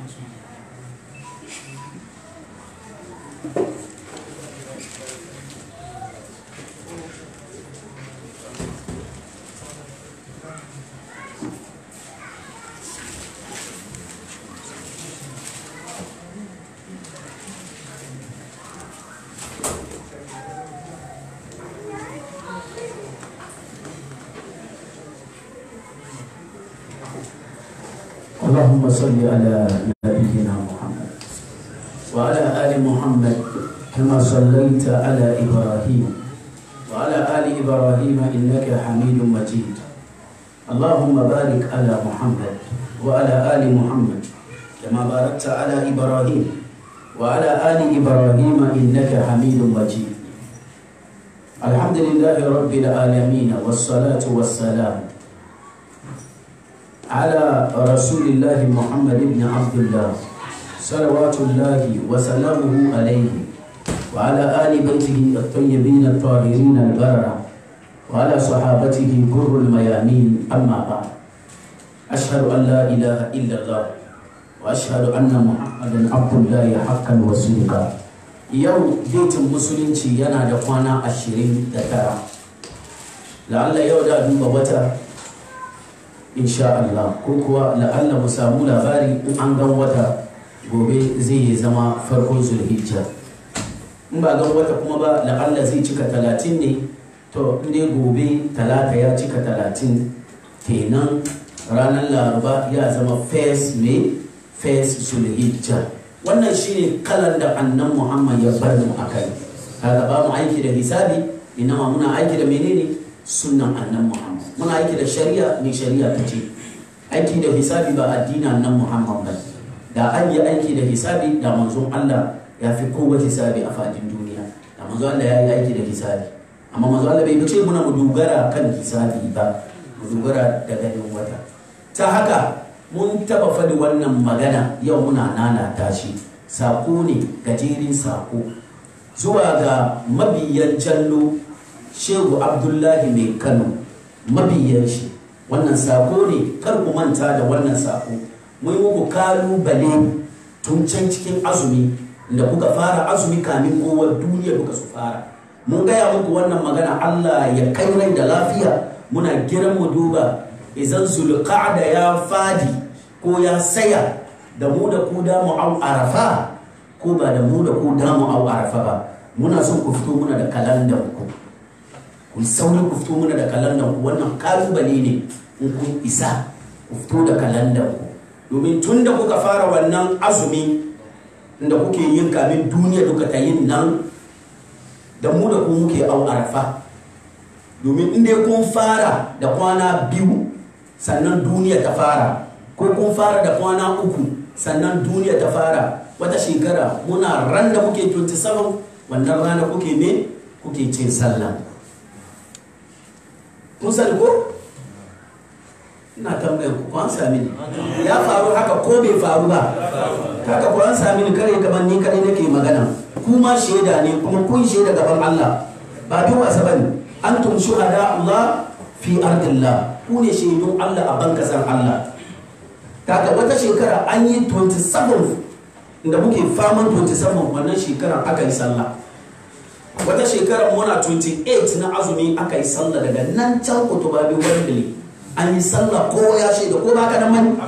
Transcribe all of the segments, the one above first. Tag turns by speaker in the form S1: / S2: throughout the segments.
S1: اللهم صل على نبينا محمد وعلى آل محمد كما صليت على إبراهيم وعلى آل إبراهيم إنك حميد مجيد اللهم بارك على محمد وعلى آل محمد كما باركت على إبراهيم وعلى آل إبراهيم إنك حميد مجيد الحمد لله رب العالمين والصلاة والسلام على رسول الله محمد بن عبد الله صلوات الله وسلامه عليه وعلى آل بيته الطيبين الطاهرين البررة وعلى صحابته كر الميامين أما بعد أشهد أن لا إله إلا الله وأشهد أن محمدا عبد الله حقا وصدقا yau datin musulunci yana da kwana ashirin da tara la'alla yau da duba wata insha Allah ko kuwa la'alla mu samu labari in an gan wata gobe zai zama farkon zulhijja in ba gan wata kuma ba la'alla zai cika talatin ne to in dai gobe talata ya cika talatin kenan ranar laraba ya zama first may first zulhijja wannan shine kalan da annan muhammad ya bar mu akai kaga ba mu aiki da hisabi inama muna aiki da menene sunnan annan muhammad muna aiki da shari'a ne shari'a ta ce aiki da hisabi ba addinin annan muhammad ba da an yi aiki da hisabi da manzon allah ya fi kowace hisabi a fadin duniya da manzon allah ya yi aiki da hisabi amma manzon allah bai ce muna mu dogara kan hisabi ba mu dogara da ganin wata ta haka mun taba faɗi wannan magana yau muna nanata shi sako ne gajerin sako zuwa ga mabiyan jallo shehu abdullahi mai kano mabiyan shi wannan sako ne kar ku manta da wannan sako mun yi muku kalubale tun can cikin azumi da kuka fara azumi kamin kowar duniya kuka su fara mun gaya muku wannan magana allah ya kai rai da lafiya muna giran mu duba idan zulqa'da ya fadi ko ya saya da mu da ku da mu au arafa ko ba da mu da ku da mu au arafa ba muna son ku fito muna da kalandar ku ku saurin ku fito muna da kalandar ku wannan kalubale ne in kun isa ku fito da kalandar ku domin tun da kuka fara wannan azumi da kuke yin kamin duniya duka ta yin nan da mu da ku muke au arafa domin inda kun fara da kwana biyu sannan duniya ta fara ko kun fara da kwana uku sannan duniya ta fara wata shekara muna ran da muke 27 wannan rana kuke ne kuke cin sallah kun sani ko ina tambayar ku kwan sami ne ya faru haka ko bai faru ba haka kwan sami ne kare gaban ni kare nake magana kuma shaida ne kuma kun shaida gaban Allah ba bi wasa bane antum shuhada Allah fi ardillah ku ne shaidun Allah a bankasan Allah kaga wata shekara an yi 27 da muke faman 27 wannan shekarar aka yi sallah wata shekarar muna 28 na azumi aka yi sallah daga nan can kutuba bi wani an yi sallah ko ya shaida ko baka nan mani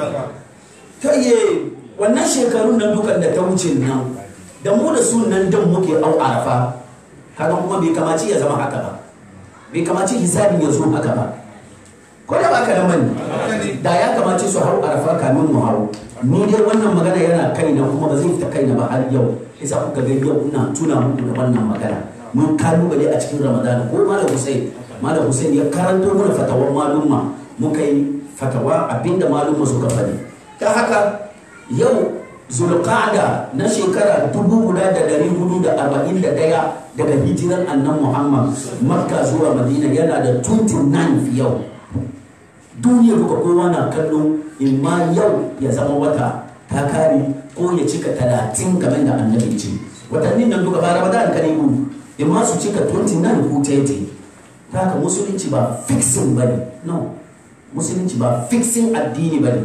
S1: kaye wannan shekarun nan dukan da ta wuce nan da mu da su nan dan muke au arafa kaga kuma bai kamaci ya zama haka ba bai kamaci hisabin ya zo haka ba ko da baka da mani da ya kamace su hau arafa kamin mu hau ni dai wannan magana yana kaina kuma ba zai fita kaina ba har yau isa kuka ga yau ina tuna muku da wannan magana mun kalubale a cikin ramadana ko malam Hussein malam Hussein ya karanto mana fatawar malumma muka yi fatawa abinda malumma suka faɗi ta haka yau zulqa'da na shekara dubu guda da dari hudu da arba'in da daya daga hijiran annan muhammad makka zuwa madina yana da 29 yau duniya duka kowa na kallo in ma yau ya zama wata ta kare ko ya cika talatin kamar da annabi ce watannin nan duka ba ramadan ka ne in ma su cika 29 ko 30 ta haka musulunci ba fixing ba ne no musulunci ba fixing addini ba ne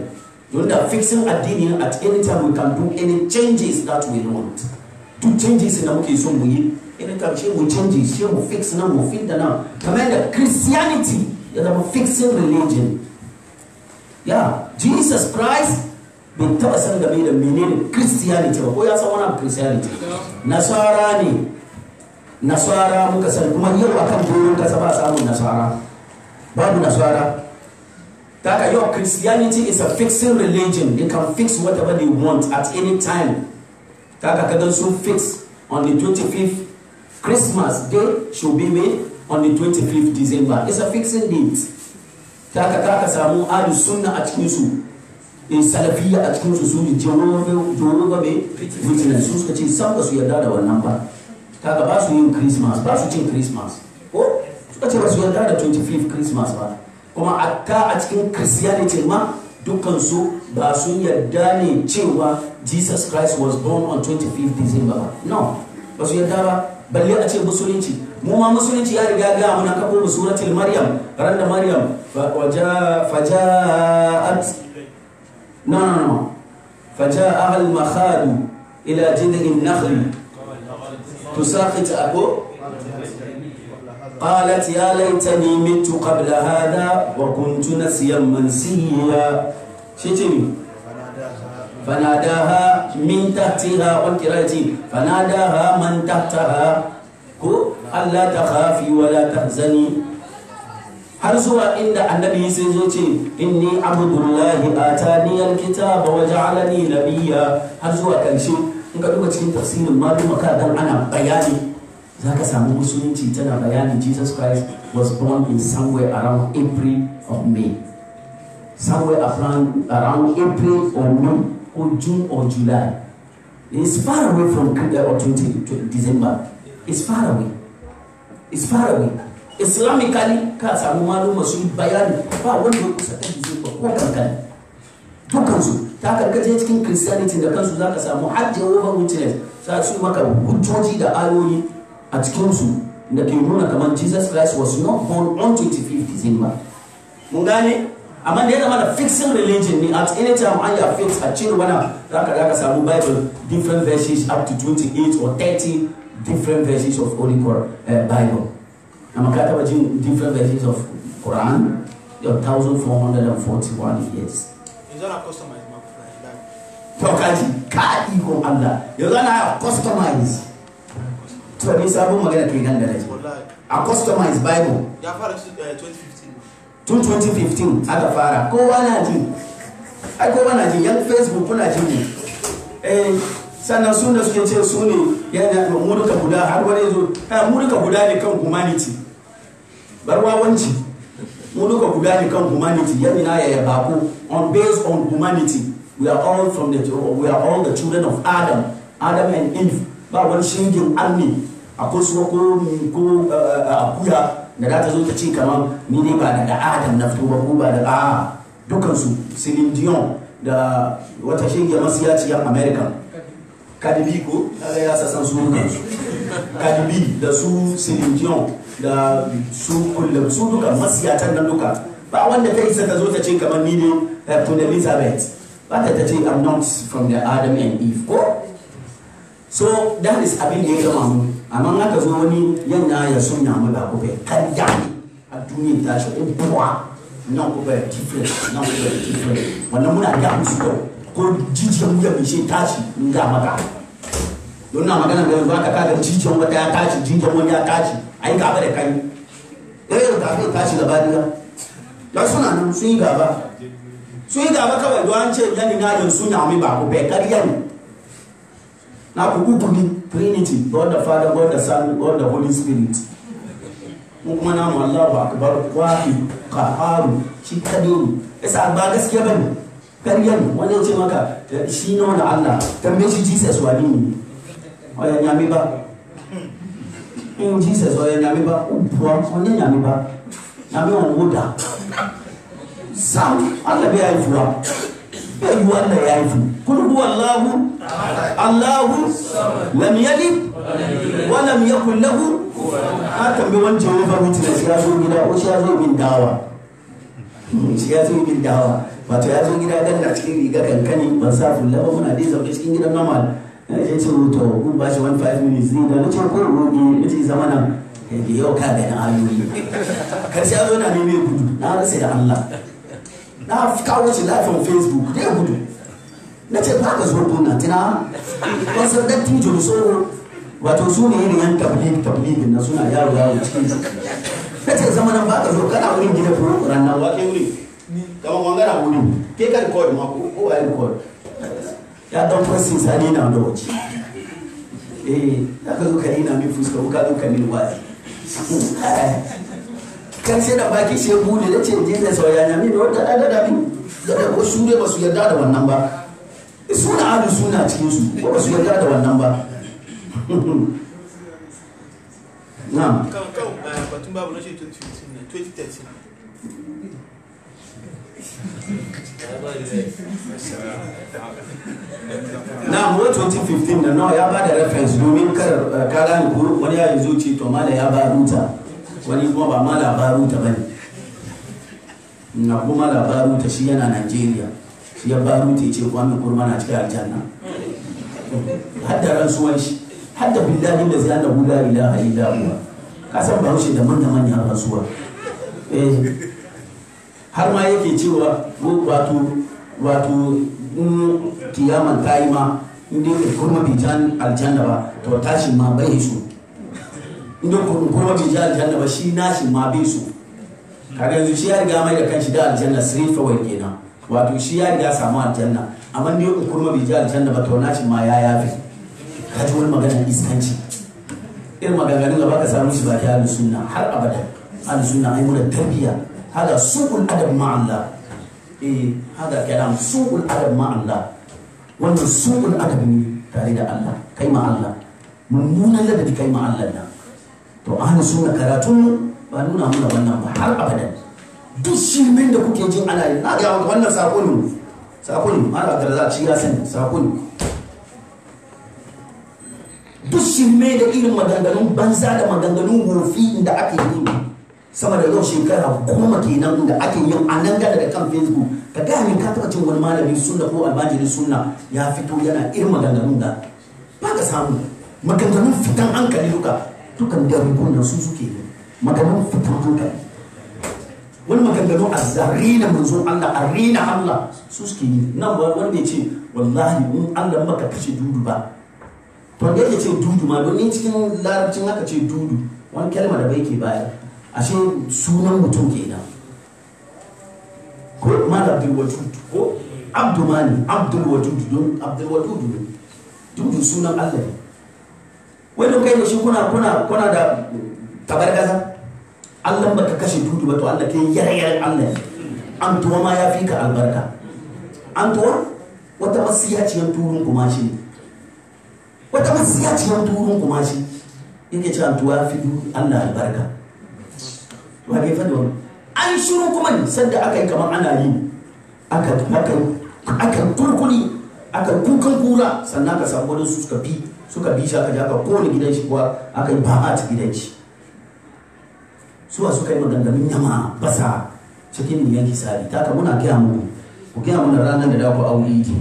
S1: don da fixing addini at any time we can do any changes that we want duk changes da muke son mu yi anytime shi mu changes shi mu fix nan mu fit da nan kamar da christianity ya zama fixing religion ya jesus christ bai taba san game da menene christianity ba ko ya san wani abu christianity nasara ne nasara muka san kuma yau akan doron kasa ba samun nasara babu nasara That your Christianity is a fixing religion. They can fix whatever they want at any time. Taka kagan so fix on the 25th Christmas day should be made on the 25th December. It's a fixing date. Taka taka samu ahlu sunna a cikin su. In salafiyya a cikin su su ne Jehovah me witness su suka ce san ba su yarda da wannan ba. Taka ba su yin Christmas, ba su cin Christmas. Ko suka ce ba su yarda da 25th Christmas ba. kuma akka a cikin christianity ma dukansu ba sun yarda ne cewa jesus christ was born on 25th december ba no ba su yarda ba balle a ce musulunci mu ma musulunci ya riga ga muna kafo mu suratul maryam ran da maryam faja'at no no no faja'a al makhadu ila jid'in nakhli tusaqit abu قالت يا ليتني مت قبل هذا وكنت نسيا منسيا شتمي فناداها من تحتها والقراءة فناداها من تحتها ألا تخافي ولا تحزني har zuwa inda annabi sai zo ce inni abdullahi atani alkitaba wa ja'alani nabiyya har zuwa karshe in ka duba cikin tafsirin maluma ka dan ana bayani za ka samu musulunci tana bayanin jesus christ was born in somewhere around april or may somewhere around, around april or may or june or july it's far away from uh, or 20, 20 december it's far away it's far away islamically ka samu maluma su yi bayani ba wanda ya kusa ta december ko kankani dukansu ta karkace cikin christianity da kansu za ka samu har jehovah witness za su maka hujjoji da ayoyi a cikinsu da ke nuna kamar jesus christ was not born on 25th december mun gane amma da ya zama da fixing religion ne at any time an ya fix a cire wani zaka zaka samu bible different verses up to 28 or 30 different verses of holy uh, bible amma ka taba jin different verses of quran your 1441 years
S2: Is that a customized map like that?
S1: to kaji ka ikon allah yanzu ana customize to ne sabon magana ke nan da nake
S2: Wallahi.
S1: a customize bible
S2: Ya fara tun, eh, 2015.
S1: tun 2015 aka fara kowa na ji ai kowa na ji yan facebook kuna ji ne eh sannan sun da suke ce su ne yana mu duka guda har wani zo ha mu duka guda ne kan humanity barwawanci mu duka guda ne kan humanity yani na yaya bako on based on humanity we are all from the we are all the children of adam adam and eve ba wani shingin army a kusurwa ko ko eh, eh, akuya da za ta zo ta ce kamar ni ne ba daga adam na fito ba ko ba daga a dukansu Celine Dion da wata shingiyar masiyaciyar american Cardi B ko kaga ya sasan su dukansu Cardi B da su Celine Dion da su kullum su duka masiyatan nan duka ba wanda ta isa ta zo ta ce kamar ni ne eh, Queen Elizabeth ba ta ta ce I'm not from the Adam and Eve ko so that is abin da ya gama mu amma in aka zo wani yanya ya sunya mu ba kuɓe karya ne a duniyar tashi in buwa nan kuɓe different nan kuɓe different wannan muna ga musu yau ko jijiyar wuya mai shi tashi in ga maka don na magana da yanzu aka kaga jijiyar wata ya tashi jijiyar wani ya tashi ai gaba da kai eh da kai tashi gaba da ya suna nan sun yi gaba sun yi gaba kawai don an ce yani na yin sunya mai ba kuɓe karya ne na ku uku ne trinity god the father god the son god the holy spirit mu kuma namu allahu akbar wahid qaharu shi kadai ne yasa ba gaskiya bane ƙarya ne wani ya ce maka eh, shi ne wani allah tambaye shi jesus wani ne oya nyame ba in jesus oya nyame ba ubuwa onye nyame ba nyame wani wuda sam allah bai haifuwa bai yi allah ya haifu kul huwa allahu allahu lam yalid wa lam yakul lahu a tambayi wani jehova witness ya zo gida ko shi ya zo bin dawa shi ya zo bin dawa wato ya zo gida dan na cikin riga kankani ban sa fulla ba muna dai zaune cikin gidan normal na ce ce to kun ba shi wani 5 minutes zai da na ce ko roƙi na ce zama nan ya ke yau ka ga na ayoyi karshe ya zo na neme gudu na rasa da Allah na kawo shi lafiyar facebook dai gudu na ce ba ka zo kuna tuna wasu dattijo so wato su ne irin yan tablig tablig na suna yaro yaro cikin na ce zama nan ba ka zo kana wurin gida ko ranar wake wuri kama wangana wuri ke ka record ma ko ko ai record ya dan fasin sani na da waje eh ya ka zo ka ina min fuska ko ka zo ka min waya kan sai da baki shi bude da ce je da soyayya min wata da da min da ko shure ba su yarda da wannan ba suna ahlu suna cikin su ko ba su yarda da wannan ba na'am
S2: kan kan eh, batun babu na shi 2015 ne 2013
S1: na mu 2015 da nawa ya bada reference domin kar eh, ka gane ko wani ya zo ce to mala ya ba ruta wani kuma ba mala ba ruta bane na kuma labaruta shi yana Najeriya shi ya baruta ya ce kwami kurma na cikin aljanna hadda rantsuwan shi hadda billahi da zai annabu la ilaha illa huwa ka san bahaushe da manya manyan rantsuwa eh har ma yake cewa ko wato wato in kiyaman ta yi ma in dai kurma bai jan aljanna ba to tashin ma bai so in dai kurma bai jan aljanna ba shi nashin ma bai so kaga yanzu shi ya riga mai da kanshi da aljanna straight forward kenan wato shi ya riga samu aljanna amma ne in kurma bai ji aljanna ba to nashin ma ya yafi ka ji wani magana iskanci irin maganganun da baka samu shi ba ta ahlus sunna har abada ahlus sunna ai muna tarbiya hada su'ul adab ma Allah eh hada kalam su'ul adab ma Allah wannan su'ul adab ne tare da Allah kai ma Allah mummunan ladabi kai ma Allah na to ahlus sunna karatun ba nuna muna wannan ba har abada duk shirmen da kuke jin ana yi na ga wannan sako ne sako ne ana da za ci ya sani sako ne duk shirme da irin maganganun banza da maganganun wofi da ake yi sama da yau shekara goma kenan da ake yin a nan gada da kan facebook ka gaya min ka taba cin wani malamin sunna ko almajirin sunna ya fito yana irin maganganun da ba ka samu maganganun fitan hankali duka dukan da rigunan su suke yi maganganun fitan hankali wani maganganu a zarina manzo Allah a rina Allah su suke yi nan wanda ya ce wallahi in Allah maka kashe dudu ba to da yake ce dudu ma don in cikin larabcin haka ce dudu wani kalma da bai ke baya ashe sunan mutum kenan ko mal abdul wadud ko abdu mani abdul wadud don abdul wadud ne dudu sunan Allah ne wani kai da shi kuna kuna kuna da tabargaza Allah baka kashe dudu ba to Allah ke yarayar Allah ne an tuwa ma ya fi ka albarka an tuwa wata masiyaciyar turun kuma shi ne wata masiyaciyar turun kuma shi yake ce an tuwa fi Allah albarka to ake fadi wani an shiru kuma ne sanda aka yi kamar ana yi aka aka aka kurkuri aka kukan kura sannan aka samu wani suka bi suka bi shi aka ja aka kone gidan shi kuwa aka yi ba a gidan shi suwa suka yi maganganun yama basa cikin niyan kisari ta ka muna gaya muku ku gaya mana ranar da daku hau idi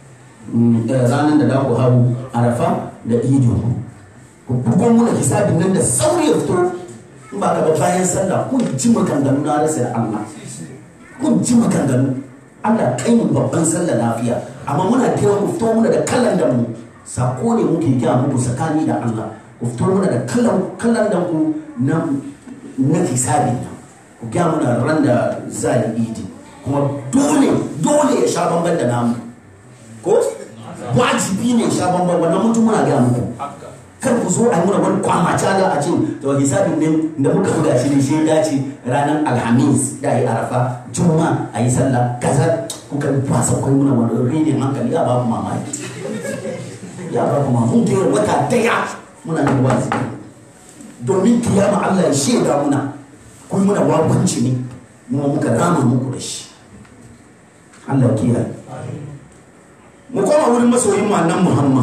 S1: ranar da daku hau arafa da idi ku bugon muna hisabin nan da sauri ya fito in ba ka ba bayan sallah kun ji maganganu na rasa da Allah kun ji maganganu Allah kai mu babban sallah lafiya amma muna kira ku fito muna da kallon da mu sako ne muke gaya muku tsakani da Allah ku fito muna da kallon da ku na na hisabi nan ku gya muna ran da za a yi idi kuma dole dole ya sha bamban da namu ko wajibi ne ya sha bamban wannan mutum muna gaya muku kar ku zo a yi muna wani kwamaca da a ce to hisabin ne da muka buga shi ne shi dace ranar alhamis da yi arafa juma a yi sallah kaza kuka fasa kai muna wani rinin hankali ya ba ku mamaki ya ba ku mamaki wata daya muna yin wazi domin kiyama Allah ya shaida muna kuma muna wawanci ne mu muka rama muku da shi Allah kiyaye mu koma wurin masoyin mu annan Muhammad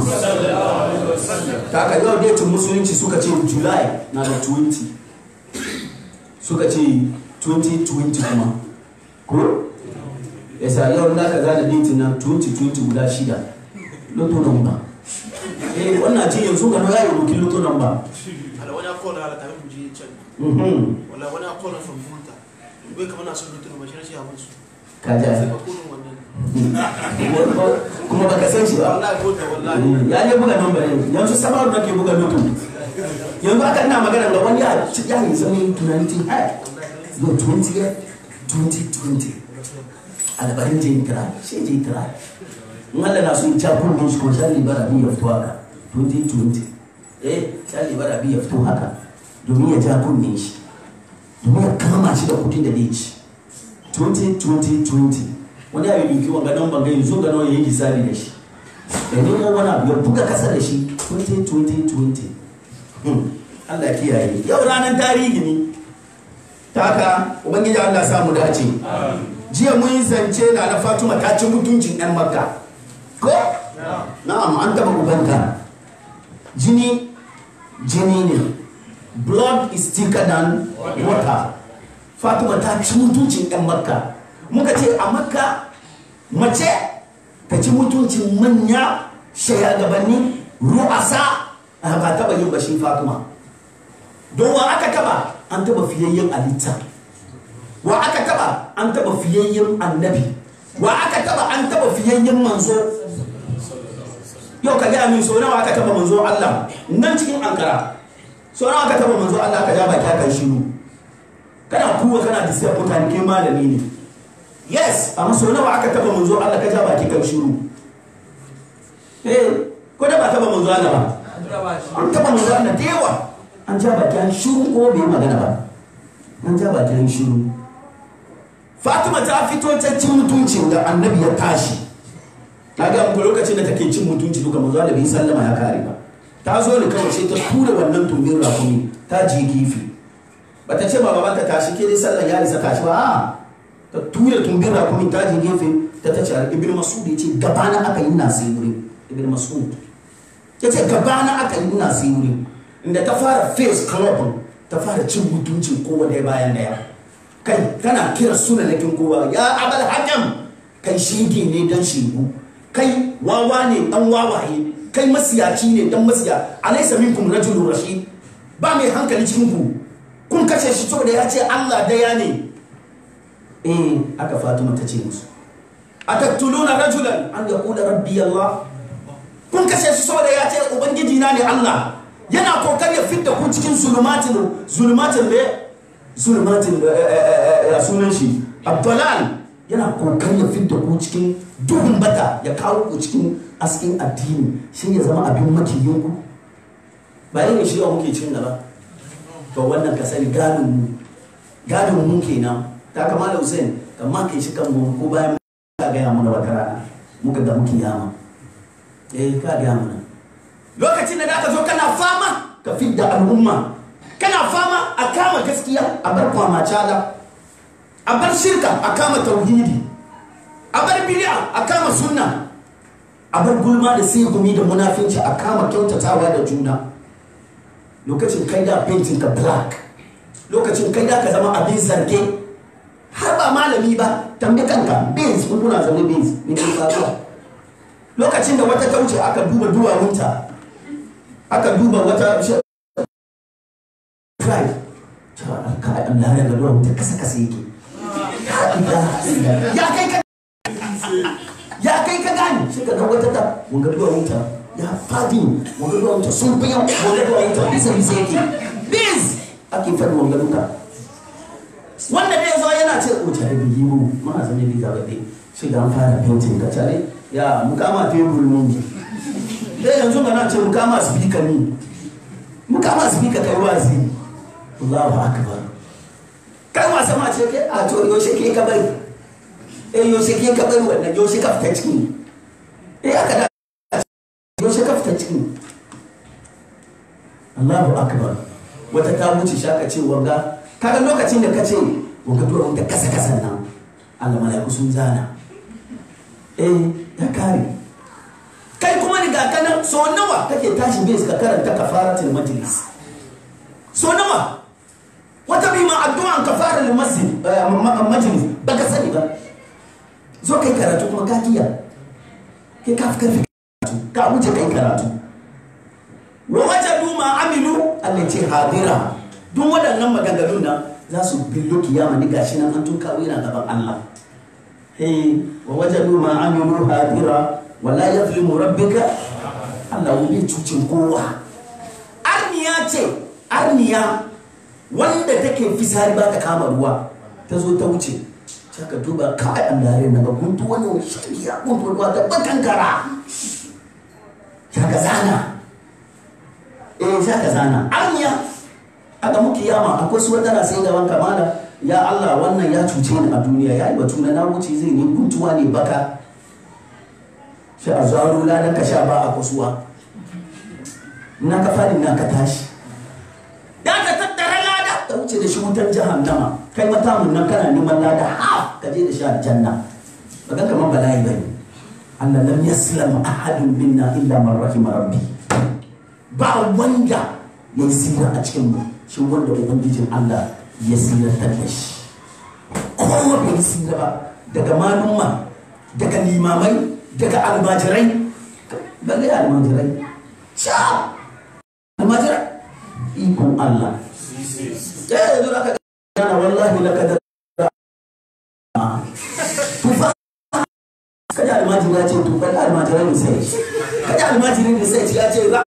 S1: ta ka yau datin musulunci suka ce July na da 20 suka ce 2020 kuma ko ya sa yau na ka zana datin nan 2020 guda shida loto nan ba eh wannan ce yanzu ga ya yi rokin loto nan ba
S2: ala wani akwai ala kafin mu je can
S1: mhm
S2: wala wani akwai from Volta bai kamar na son lutu ba shi rashin abin su
S1: ka ji
S2: sai
S1: ai.
S2: ka kodin wannan
S1: kuma baka san shi ba
S2: wallahi Volta wallahi
S1: ya ne buga nan bare yanzu samaru nake buga loto yanzu aka ina magana ga wani ya ci ya yi zama tunani tin hai yo 20 ya 2020 albarin je kira sai je kira in Allah na so ya kun din shi ko sai libara bi ya fito haka 2020 eh sai libara bi ya fito haka domin ya ja kunnen shi domin ya kama shi da kudin da zai ci 2020 wani abin duki wanga nan banga yanzu ga nawa yayi misali da shi da nemo wani abu ya buga kasa da shi 2020 Hmm, Allah kiyaye yau ranar tarihi ne ta haka ubangiji Allah samu dace jiya mun yi zance na na Fatima ta ci mutuncin ɗan Makka ko na'am an taba ubanta jini jini ne blood is thicker than water Fatima ta ci mutuncin ɗan Makka muka ce a Makka mace ta ci mutuncin manya shayagabanni ru'asa a ba taba yin bashin Fatima don wa aka taba an taba fiyayyen alitta wa aka taba an taba fiyayyen annabi wa aka taba an taba fiyayyen manzo yau ka gaya min so nawa aka taba manzo Allah nan cikin ankara so nawa aka taba manzo Allah aka ja baki aka shiru kana kuwa kana disiyar mutane kai malami ne yes amma so nawa aka taba manzo Allah ka ja baki kan shiru eh ko da ba taba manzo Allah ba an taba manzo Allah da yawa an ja baki an shiru ko bai magana ba an ja baki an shiru Fatima ta fito ta cin mutuncin da annabi ya tashi na ga muku lokacin da take cin mutunci duka manzo Allah bai sallama ya kare ba ta zo ne kawai sai ta tura wannan tumbin rakumi ta je gefe bata ce ba babanta tashi ke dai sallan ya isa tashi ba a ta tura tumbin rakumi ta je gefe ta ta ce ibn mas'ud ya ce gabana aka yi na sai wurin ibn mas'ud ya ce gabana aka yi na sai wurin inda ta fara face club ta fara cin mutuncin kowa ɗaya bayan daya kai kana kira sunanakin kowa ya abal hakam kai shige ne dan shigu kai wawa ne dan wawaye kai masiyaci ne dan masiya alaysa minkum rajulun rashid ba mai hankali cikin ku kun kashe shi saboda ya ce Allah daya ne eh aka Fatima ta ce musu ataktuluna rajulan an yaqula rabbi Allah kun kashe shi saboda ya ce ubangiji na ne Allah yana kokari ya fitta ku cikin zulumatin zulumatin da zulumatin ya sunan shi abdulal yana kokari ya fitta ku cikin duhun bata ya kawo ku cikin askin addini shi ya zama abin makiyin ku ba yin shi yau muke cin gaba to wannan ka sani gadon mu gadon mu kenan ta kama da Hussein kamar kai shi kan mu ko bayan ka gaya mana wata rana muka ga muke yama eh ka gaya mana lokacin da aka zo kana fama ka fidda al'umma kana fama a kama gaskiya a bar kwamacala a bar shirka a kama tauhidi a bar bid'a a kama sunna a bar gulma da sigumi da munafinci a kama kyautatawa da juna lokacin kai da painting ka black lokacin kai da ka zama abin zarge har ba malami ba tambi kanka beans kun kuna zaune beans ne ke faruwa lokacin da wata ta wuce aka duba duwawunta aka duba wata pride ka Allah ya ga duwawunta kasa kasa yake ya kai ka ya kai ka gani shi ka ga wata ta mun ga duwawunta ya fadi mun ga duwawunta sun fi yau mun ga duwawunta bisa bisa yake biz ake faɗi mun ga duka wanda dai zo yana ce o tare da yiwu ma zan yi da dai sai da an fara painting ka tare ya mukama tebur mun dai yanzu ga na ce mukama speaker ni mukama speaker kai wazi Allahu akbar kai wasa ma ce kai a to yaushe ke ka bari eh yaushe ke ka bari wannan yaushe ka fita ciki eh aka da yaushe ka fita ciki Allahu akbar wata ta wuce shaka ce wanga kaga lokacin da ka ce wanga dora wanda kasa kasan nan Allah malaiku sun zana eh ya kare kai kuma riga kana so nawa kake tashi bai ka karanta kafaratul majlis so nawa wata bi ma addu'an kafaratul masjid majlis baka sani ba zo kai karatu kuma ka kiya kai ka fi karfi karatu ka wuce kai karatu wa wajadu ma amilu Allah ce hadira duk waɗannan maganganun nan za su billo kiyama ni gashi nan an tun kawo yana gaban Allah eh wa wajadu ma amilu hadira wala yazlimu rabbika Allah bai cucin kowa arniya ce arniya wanda take fisari ba ta kama ruwa ta zo ta wuce ka duba kai an dare na ga guntu wani shari'a guntu ruwa ta bakankara shaka zana eh shaka zana arniya aka muke yama akwai su wadana sai gaban kamala ya Allah wannan ya cuce ni a duniya ya yi batu na wuce zai ne guntuwa ne baka shi a zaro ladan ka sha ba a kusuwa na ka fadi na ka tashi da ka tattara lada ka wuce da shi wutar jahannama kai mata mun nan kana neman lada ha ka je da shi aljanna ba ga kamar bala'i bane Allah lam yaslam ahadun minna illa man rahima rabbi ba wanda ya sira a cikin mu shi wanda ubangijin Allah ya siratar da shi kowa bai sira ba daga malumma daga limamai daga almajirai balle almajirai sha almajirai ikon Allah ya yanzu da aka gana wallahi laka da tufa kaji almajiri ya ce tufa da almajirai da sai kaji almajiri da sai ya ce za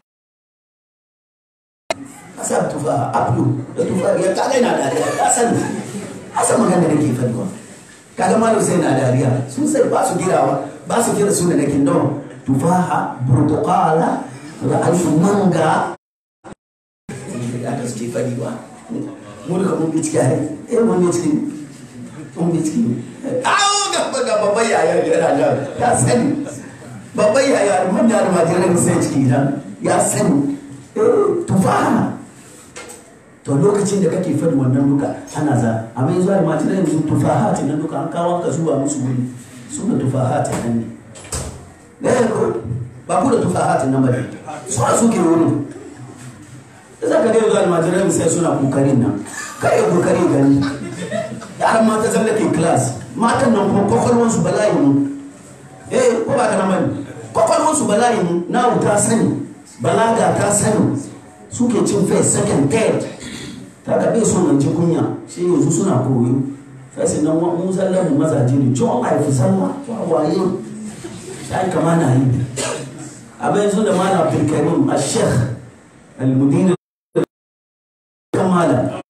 S1: a sa tufa abdu da tufa ya kaga yana dariya ya sani a san magana da ke faduwa kaga malam sai na dariya sun sai ba su girawa ba su kira suna da kindon tufaha burtukala da alfu manga aka suke fadi ba mu duka mun bi ciki a eh mun bi ciki mun bi ciki awo gaba ga babban yayar yana nan ya sani babban yayar mun da almajiran sai ciki nan ya sani eh tufaha to lokacin da kake fadi wannan duka ana za amma yanzu almajiran yanzu tufahatin nan duka an kawo ka zuwa musu wuri suna tufahatin nan ne ne ko ba ku da tufahatin nan ba ne suna suke wurin da za ka ga yanzu almajirai sai suna kokarin nan kai ya kokari gani yaran mata zalla ke class matan nan kuma kwakwalwansu bala'i ne eh ko ba ka nan bane kwakwalwansu bala'i ne nawu ta sani balaga ta sani suke cin first second third ta ka bai son ji kunya shi yanzu suna koyo fasi nan mu zallan mu mazaje ne john haifi sallah waye sai kama na yi abin yanzu da malam abdulkarim a sheikh al-mudina kamala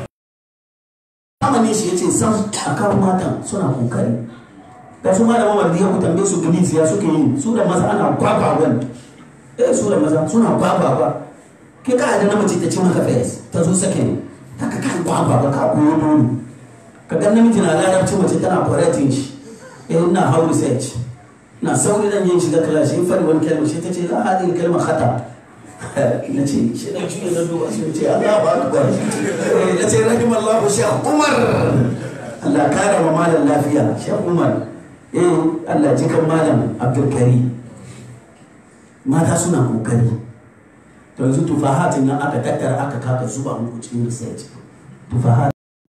S1: ne shi ya ce sam a kan matan suna kokari da su ma da mamar da ya ku tambaye su gani ya suke yi su da maza ana kwakwa wani eh su da maza suna kwakwa ba ke ka da na mace ta ci maka fes ta zo sake ne ta ka kan kwakwa ba ka koyo dole ka ga namiji na larabci mace tana correcting shi eh ina how research na sauri dan yin shiga class in fari wani kalma shi ta ce la hadin kalma khata na ce shi na juya na duba sun ce Allah ba akbar na ce rahim Allah Sheikh Umar Allah kara wa malam lafiya Sheikh Umar eh Allah jikan malam Abdul Karim mata suna kokari to yanzu tufahatin nan aka tattara aka kaka zuba muku cikin research tufahat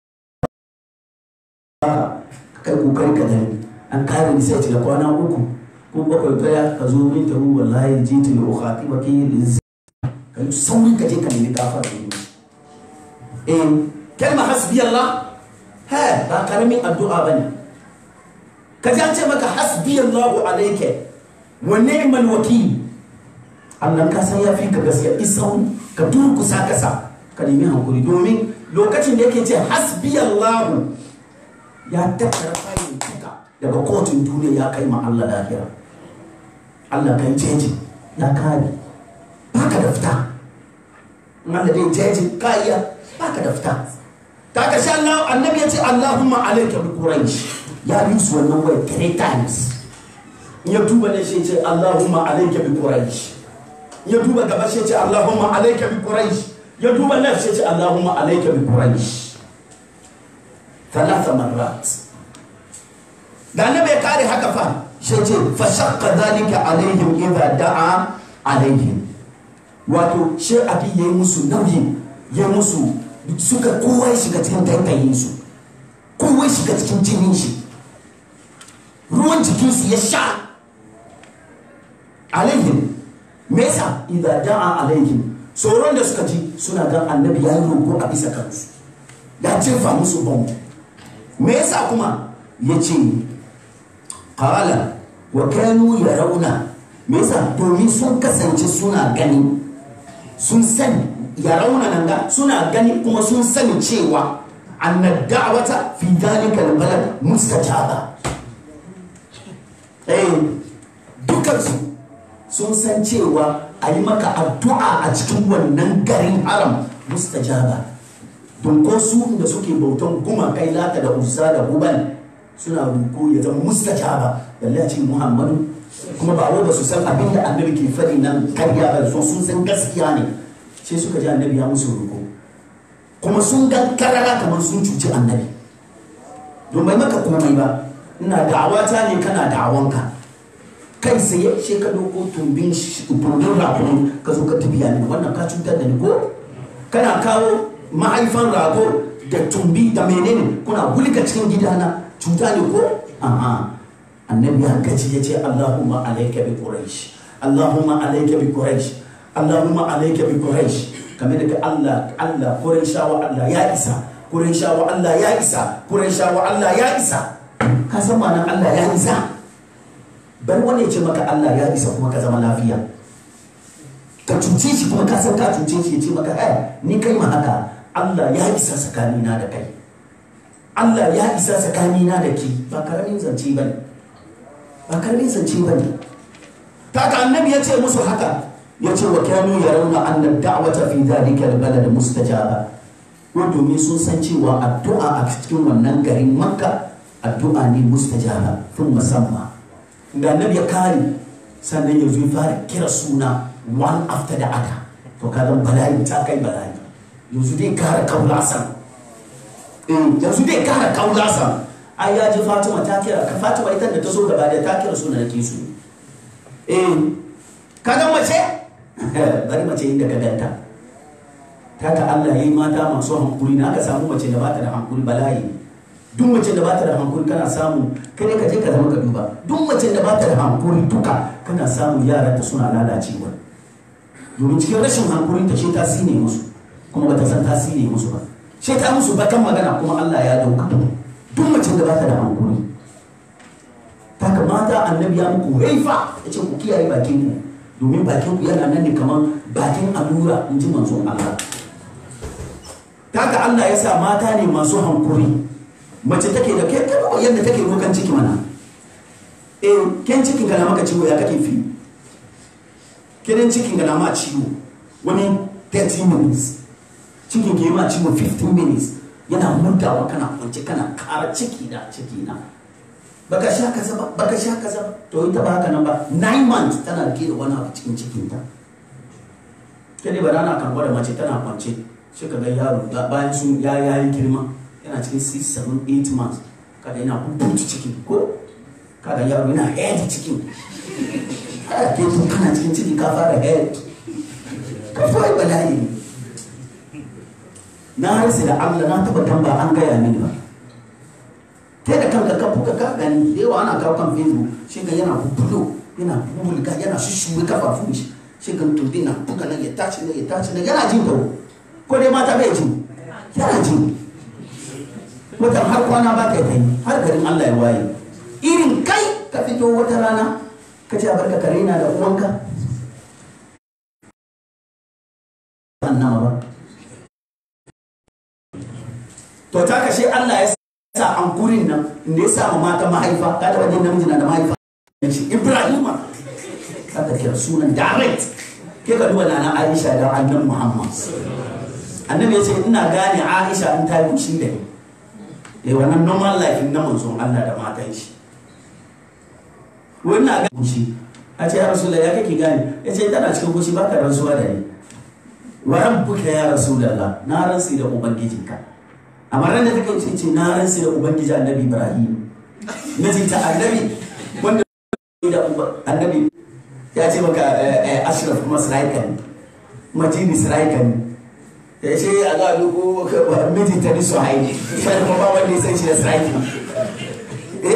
S1: kai kokari ka gani an kare research da kwana uku ko bakwai daya ka zo min tabu wallahi jitu li ukhatibaki liz ka yi saurin ka je ka nemi kafar da eh kalma hasbi Allah ha ba karamin addu'a bane ka ji an ce maka hasbi Allah alayka wa ni'mal wakil Allah ka san yafi ka gaskiya isaun ka durkusa kasa ka nemi hankuri domin lokacin da yake ce hasbi Allah ya tattara fayin tuka daga kotun duniya ya kai ma Allah lahira Allah kan jeji ya kare baka da fita Allah dai jeji ka iya baka da fita ta ka sha Allah annabi ya ce Allahumma alayka bi quraish ya yi su wannan wai three times ya duba ne shi ce Allahumma alayka bi quraish ya duba gaba shi ce Allahumma alayka bi quraish ya duba nan shi ce Allahumma alayka bi quraish thalatha marrat da annabi ya kare haka fa shi ce fa shaqqa dhalika alaihim idha da'a alaihim wato shi abin ya yi musu nauyi ya musu suka kowa ya shiga cikin taitayin su kowa ya shiga cikin jinin shi ruwan jikinsu ya sha alaihim me yasa idza da'a alaihim tsoron da suka ji suna ga annabi ya yi roƙo a bisa kansu ya jefa musu bom me yasa kuma ya ce qala wa kanu yarawna me yasa domin sun kasance suna gani sun sani yarawna nan ga suna gani kuma sun sani cewa anna da'wata fi dhalika albalad mustajaba eh dukansu sun san cewa a yi maka addu'a a cikin wannan garin haram mustajaba don ko su da suke bautan gumakai lata da uzza da hubal suna ruko ya zama mustajaba balle a cikin muhammadu kuma ba wai ba su san abin da annabi ke faɗi nan karya ba so sun san gaskiya ne sai suka ji annabi ya musu ruko kuma sun ga karara kamar sun cuci annabi don bai maka komai ba ina da'awata ne kana da'awanka kai sai shi ka doko tumbin tumbin rakon ka zo ka tafiya ne wannan ka cutar da ni ko kana kawo mahaifan rago da tumbi da menene kuna wulga cikin gidana cuta ne ko aha annabi ya gaji ya ce allahumma alayka bi quraish allahumma alayka bi quraish allahumma alayka bi quraish kamar da Allah Allah quraishawa Allah ya isa quraishawa Allah ya isa quraishawa Allah ya isa ka san ma'anar Allah ya isa bar wani ya ce maka Allah ya isa kuma ka zama lafiya ka cuce shi kuma ka san ka cuce shi ya ce maka eh ni kai ma haka Allah ya isa tsakanina da kai Allah ya isa tsakanina da ki ba karamin zance ba ne ba karamin zance ba ne ta ka annabi ya ce musu haka ya ce wa kyanu ya rauna annan da'wata fi dhalika albalad mustajaba ko domin sun san cewa addu'a a cikin wannan garin makka addu'a ne mustajaba tun musamman da annabi ya kare sannan yanzu ya fara kira suna one after the other to ka zan bala'i ta kai bala'i yanzu dai kara kaulasan eh yanzu dai kara kaulasan ai ya ji fatima ta kira ka fatima ita da ta so gaba da ta kira suna nake su eh ka ga mace bari mace inda ka ganta ta ka Allah yayi mata masu hankuri na aka samu mace da bata da hankuri bala'i duk mace da bata da hankuri kana samu kai ka je ka zama ka duba duk mace da bata da hankuri duka kana samu yaran ta suna lalacewa domin cikin rashin hankulin ta shi ta sine musu kuma bata san ta sine musu ba shi ta musu bakan magana kuma Allah ya dauka duk mace da bata da hankuri ta kamata annabi ya muku haifa ya ce ku kiyaye bakin ku domin bakin ku yana nan ne kamar bakin allura in ji manzon Allah ta ka Allah ya sa mata ne masu hankuri mace take da kai kai yadda take rokan ciki mana eh ken cikin ka na maka ciwo ya kake fi kidan cikin ka na ma ciwo wani 30 minutes cikin ke ma ciwo 15 minutes yana murdawa kana kwance kana kara ciki da ciki na baka sha kaza ba baka sha kaza ba to ita ba haka nan ba 9 months tana rike da wani abu cikin cikin ta kene ba rana kan gwada mace tana kwance shi ka ga yaro bayan sun ya yayi girma yana cikin 6 7 8 months kada yana bubutu cikin ko kada yaro yana head cikin kada ke tun kana cikin ciki ka fara head ka fara bala'i ne na harsi da Allah na tabbatar ba an gaya mini ba kai da kanka ka buga ka gani da yawa ana kawo kan facebook shi ga yana bubulo yana bubulga yana shushuwe kafafun shi shi ga tumbi na buga nan ya tashi nan ya tashi nan yana jin tawo ko dai mata bai jin yana jin watan har kwana ba ta yi har garin Allah ya waye irin kai ka fito wata rana ka ce a barka kare na da uwanka annama ba to ta kashe Allah ya sa ankurin nan inda ya sa mata mahaifa ka da wajen namiji na da mahaifa shi Ibrahima ka ka kira sunan direct ke ka duba nana Aisha da annabi Muhammad annabi ya ce ina gane Aisha in ta yi kushi da ni eh wannan normal life na manzon Allah da matan shi wannan ga kushi a ce ya rasulullah ya kake gane ya ce tana cikin kushi baka rantsuwa da ni wa rabbuka ya rasulullah na rantsi da ubangijinka amma ran da take ce ce na rantsi da ubangiji annabi ibrahim na ce ta annabi wanda da annabi ya ce maka ashraf kuma siraikan majini siraikan ya ce a ga duk miji ta niso haini sai kuma ba wanda ya san shi da siraikan eh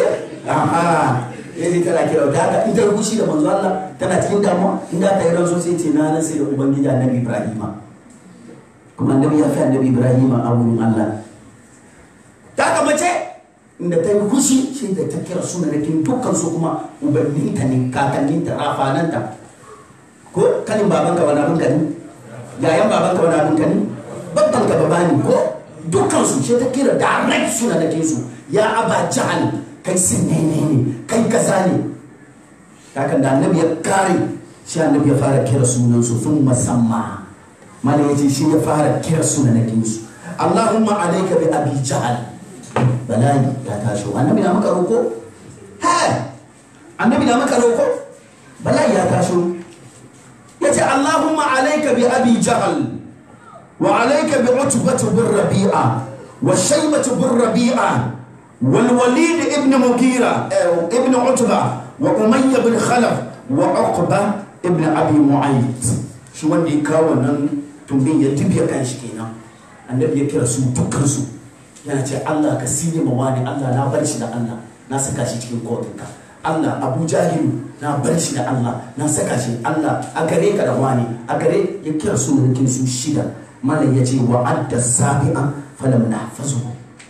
S1: aha yace tana kira da haka in ta rubuci da manzo Allah tana cikin damuwa in da ta yi ranzo sai ce na nan sai da ubangiji annabi Ibrahima kuma annabi ya fi annabi Ibrahima a wurin Allah ta haka mace inda ta yi kushi sai da ta kira sunanakin dukkan su kuma ubanninta ne kakanninta rafananta ko kanin babanka wani abin ka ne yayan babanka wani abin ka ne babban ka baba ne ko dukkan su sai ta kira direct sunanakin su ya aba jahal kai sinene ne kai kaza ne kakan da annabi ya kare shi annabi ya fara kira sunan su sun musamma mala ya ce shi ya fara kira sunanakin su Allahumma alaika bi abi jahal bala'i ya tashi annabi na maka roko ha annabi na maka roko bala'i ya tashi yace Allahumma alayka bi abi jahl wa alayka bi utbah bin rabi'a wa shaybah bin rabi'a wal walid ibn mughira ibn utbah wa umayya bin khalaf wa uqba ibn abi mu'ayt shi wanda ya kawo nan tumbin ya tibiya kan shi kenan annabi ya kira su dukkan su yana ce Allah ka sine ma wani Allah na bar shi da Allah na saka shi cikin kotunka Allah Abu Jahilu na bar shi da Allah na saka shi Allah a gare ka da wani a gare ya kira su mulkin su shida malam ya ce wa adda sabi'a falam nahfazu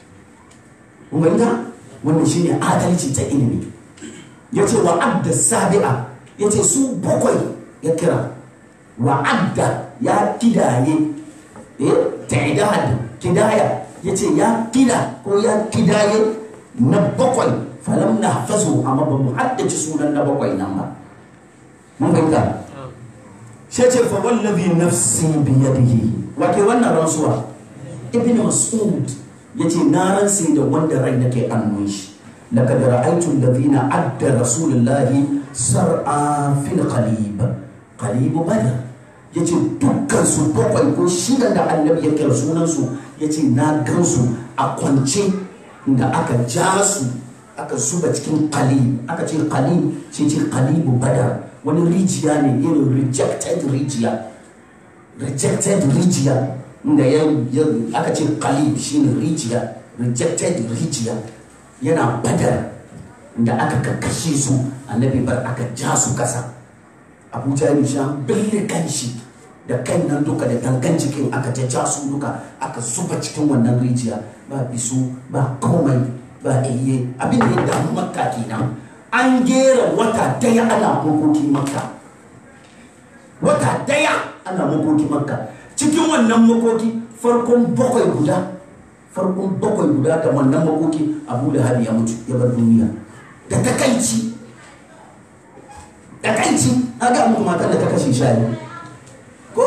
S1: mun ga wannan shine adalci ta ilimi ya ce wa adda sabi'a ya ce su bakwai ya kira wa adda ya kidaye eh ta'idad kidaya ya ce ya kida ko ya kidaye na bakwai falam na hafazu amma ba mu haddace sunan na bakwai nan ba mun fahimta shi ce fa wallazi nafsi bi yadihi wake wannan rantsuwa ibn mas'ud yace na rantsi da wanda rai nake annun shi laqad ra'aytu alladhina adda rasulullahi sar'a fil qalib qalib badr yace dukkan su bakwai ko shida da annabi ya kira sunan su yace na gansu a kwance da aka ja su aka zuba cikin qalib aka ce qalib sai ce qalibu badar wani rijiya ne irin rejected rijiya rejected rijiya inda ya aka ce qalib shine rijiya rejected rijiya yana badar da aka kakkashe su annabi bar aka ja su kasa abu jahil sha bille kanshi da kan nan duka da gangan cikin aka ja su duka aka zuba cikin wannan rijiya ba bisu ba komai ba iye abin da ya damu makka kenan an gera wata daya ana makoki makka wata daya ana makoki makka cikin wannan makoki farkon bakwai guda farkon bakwai guda da wannan makoki abu da ya mutu ya bar duniya da takaici takaici aga muku matan da ta kashe shayi ko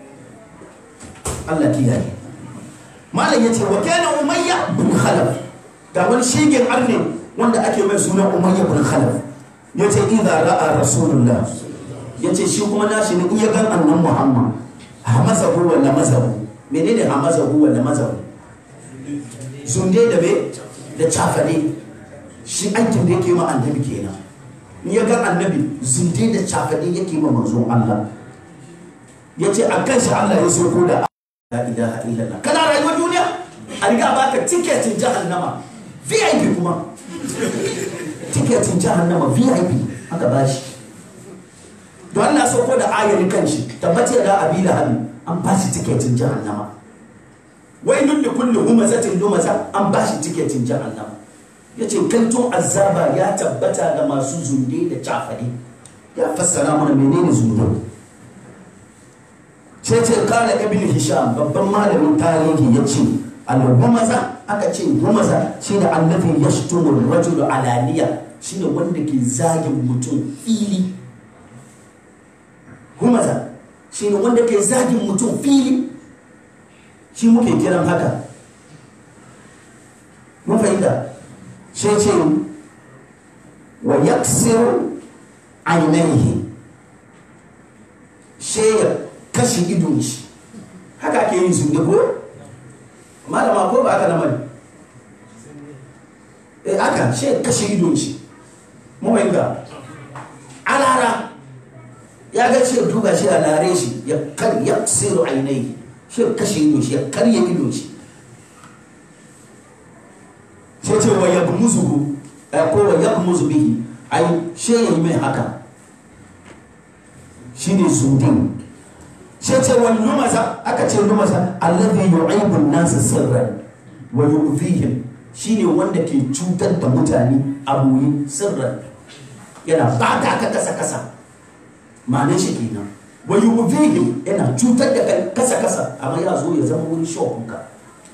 S1: Allah kiyaye malam yace wa kana umayya bin khalaf ga wani shigin arne wanda ake mai suna umayya bin khalaf yace idza ra'a rasulullah yace shi kuma nashi ne in ya ga annan muhammad hamazahu wala mazahu menene hamazahu wala mazahu zunde da me da cafane shi aikin da yake ma annabi kenan in ya ga annabi zunde da cafane yake ma manzon Allah yace a kan shi Allah ya so ko da la ilaha illallah kana rayuwar duniya a riga baka tiketin jahannama VIP kuma tiketin jahannama VIP aka bashi to Allah so ko da ayar kanshi tabbace da abila hali an bashi tiketin jahannama wai duk da kullu humazatin lumaza an bashi tiketin jahannama yace kantun azaba ya tabbata ga masu zunde da cafade ya fassara mana menene zunde sai ce kala ibn hisham babban malamin tarihi ya ce al-humaza aka ce humaza shine allazi yashtumu ar-rajulu alaniya shine wanda ke zagin mutum fili humaza shine wanda ke zagin mutum fili shi muke kiran haka mun fahimta sai ce wa yaksiru ainihi sai ya kashe idon shi haka ake yin su ko malama ko ba aka namari eh aka shi kashe idon shi mawai ga alara ya ga ce duba shi a lare shi ya kar ya siru ainihi shi kashe idon shi ya karye idon shi sai ce wa yabmuzuhu ko wa yakmuzu bihi ai she yayi mai haka shine zudin she ce wani lumasa aka ce lumasa allazi yu'ibu an-nas sirran wa yu'dhihim shine wanda ke cutar da mutane a boye sirran yana bata ka kasa kasa ma'anar shi kenan wa yu'dhihim yana cutar da kai kasa kasa amma ya zo ya zama wurin shopin ka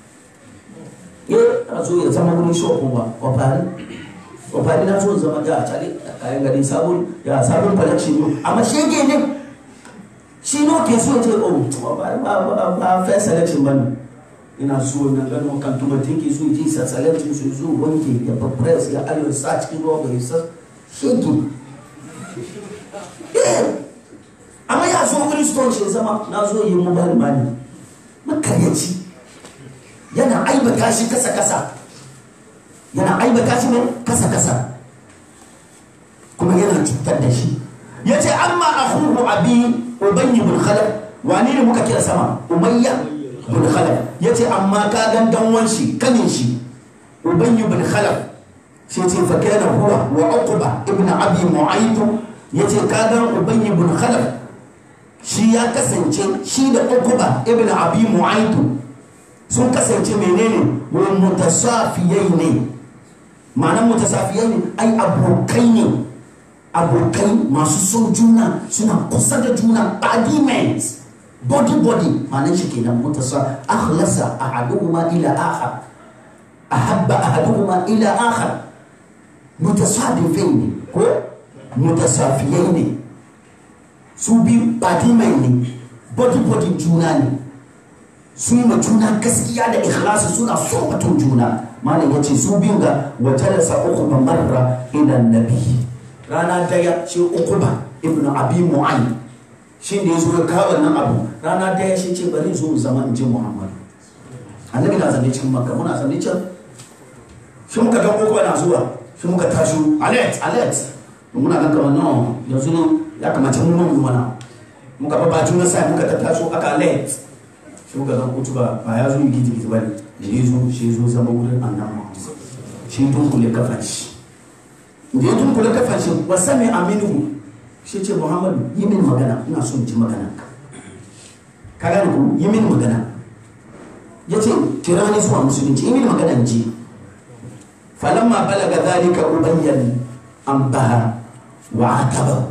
S1: eh ya zo ya zama wurin shopin ba wa fari wa fari na zo zama da a cale kayan gari sabon ya sabon collection ne amma shege ne shi ne ke so ya ce oh ba ba ba ba fair selection bane ina so na gano kan tumatin ke so ji sa selection su zo wanke ya press ya ayo sa cikin ruwa bai sa shege amma ya zo wani stone shi zama na zo yi mobile money makaryaci yana aibata shi kasa kasa yana aibata shi ne kasa kasa kuma yana cutar da shi ya ce amma a huhu abi ubayyi bin khalaf wani ne muka kira sama umayya bin khalaf ya ce amma ka gan danwan shi kanin shi ubayyi bin khalaf shi ce fa kana huwa wa uqba ibn abi mu'aytu ya ce ka gan ubayyi bin khalaf shi ya kasance shi da uqba ibn abi mu'aytu sun kasance menene wa mutasafiyai ne ma'anar mutasafiyai ne ai abokai ne abokai masu son juna suna kusa da juna body mates body body ma'anar shi kenan mutasa akhlasa ahaduhuma ila akhar ahabba ahaduhuma ila akhar mutasafifai ne ko mutasafiyai ne su biyu body mai ne body body juna ne su yi juna gaskiya da ikhlasi suna so mutum juna malam ya ce su biyun ga wajalasa uku ba marra ila nabi rana daya shi uku ba ibn abi mu'ayi shi da ya zo ya kawo wannan abu rana daya shi ce bari zo zama in ji muhammadu annabi na zane cikin makka muna zane can shi muka ga uku na zuwa shi muka tashi alert alert muna ga kamar no yanzu ne ya kamata mu mu mana muka ba bacin na sai muka tattaso aka alert shi muka zan kutu ba ba ya zo yi gidi gidi bane da ya zo shi zo zama wurin annabi Muhammad shi dunkule kafan shi da ya dunkule kafan shi wa sami aminu shi ce Muhammad yi min magana ina son ji magana ka ka gane ku yi min magana ya ce kira ni zuwa musulunci yi min magana in ji falamma balaga zalika ubayyan an baha wa ataba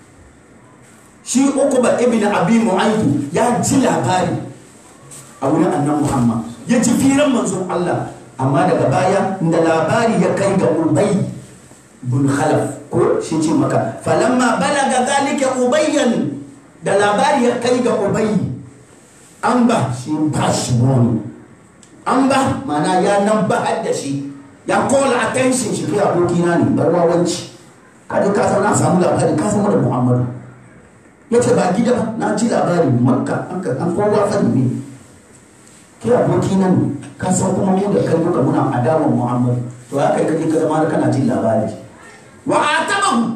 S1: shi ukuba ibn abi mu'aytu ya ji labari a wurin annan muhammad ya ji firan manzon allah amma daga baya da labari ya kai ga ubay bin khalaf ko shi ce maka falamma balaga zalika ubayyan da labari ya kai ga ubay an ba shi ba shi wani an ba mana ya nan ba da shi ya kola attention shi kai abokina ne barwawanci kaji ka san na samu labari ka san da muhammadu ya ce ba gida ba na ji labari makka an kowa fadi ne ke aboki nan ka san kuma mu da kai muka muna adawan muhammad to ya kai kaje ka zama kana jin labari wa atabahu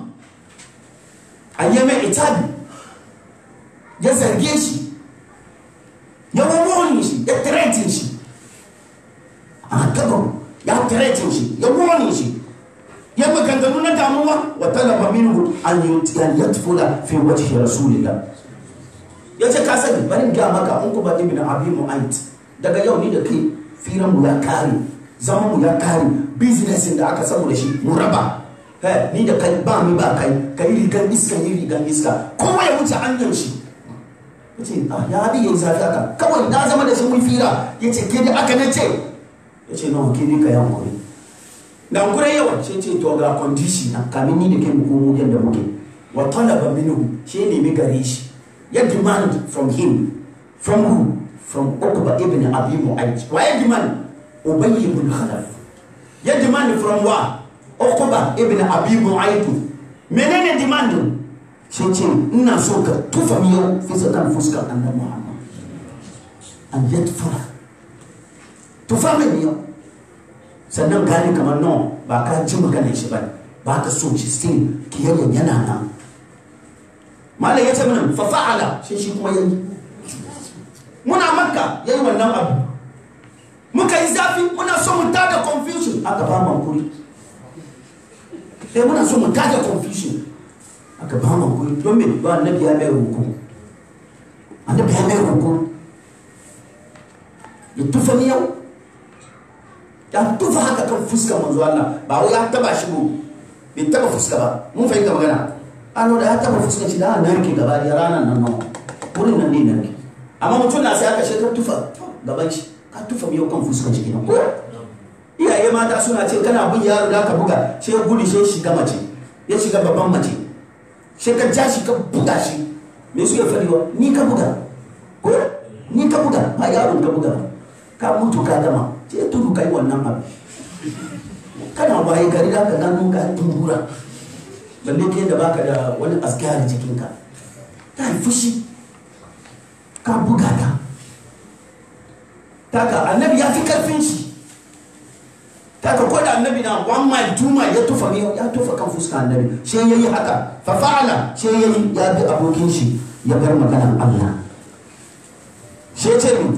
S1: ayyama itabi ya zarge shi ya wawoni shi ya threaten shi atabahu ya threaten shi ya wawoni shi ya maganganu na damuwa wa talaba minhu an yatfula fi wajhi rasulillah ya ce ka sani bari ga maka in ku ba ibn abi mu'ayt daga yau ni da kai firan mu ya kare zaman mu ya kare business da aka samu da shi mu raba ni da kai ba mi ba kai kai rigan iska ni rigan iska kowa ya wuce hanyar shi yace ah ya bi yayi zafi haka kawai na zama da shi mun fira yace ke da aka nace yace no ke ni ka yan kuri dan kure yawa sai ce to ga condition na kamin ni da kai mu komo yadda muke wa talaba minhu shi ne mi gare shi ya demand from him from who from Uqba ibn Abi Mu'ayt. Wa ya demand? Ubay ibn Khalaf. Ya demand from wa? Uqba ibn Abi Mu'ayt. Menene demand? Sai ce ina so ka tufa miyau fisa kan fuskar annabi Muhammad. An yadfura. Tufa mai miyau. Sannan gani kamar no ba ka ji maganar shi ba ba ka so shi still kiyayyen yana nan. Malam ya ce mana fa fa'ala shi shi kuma yayi. muna makka ya yi wannan abu muka yi zafi muna so mu tada confusion aka ba mu hankuri eh muna so mu tada confusion aka ba mu kuri don me ba annabi ya mai roko annabi ya mai roko ya tufa miyau ya tufa haka kan fuskar manzo Allah ba wai ya taba shi ba bai taba fuska ba mun fahimta magana ano da ya taba fuskar shi da narke gaba da ranar nan nan wurin nan ne narke amma mutum na sai aka shi ka tufa gaban shi ka tufa miyau kan fuskar shi kenan ko iyaye mata suna ce kana bin yaro da ka buga sai ya gudu sai shiga mace ya shiga babban mace sai ka ja shi ka buga shi me su ya fadi wa ni ka buga ko ni ka buga ba yaron ka buga ka mutu ka gama sai tudu kai wannan abu kana waye gari da ka gano ka tumbura balle ke da baka da wani askari jikinka ta yi fushi ka buga ta taka annabi ya fi karfin shi taka ko da annabi na one mile two mile ya tufa ne ya tufa kan fuska annabi sai ya yi haka fa fa'ala sai ya yi ya bi abokin shi ya bar maganan Allah sai ce min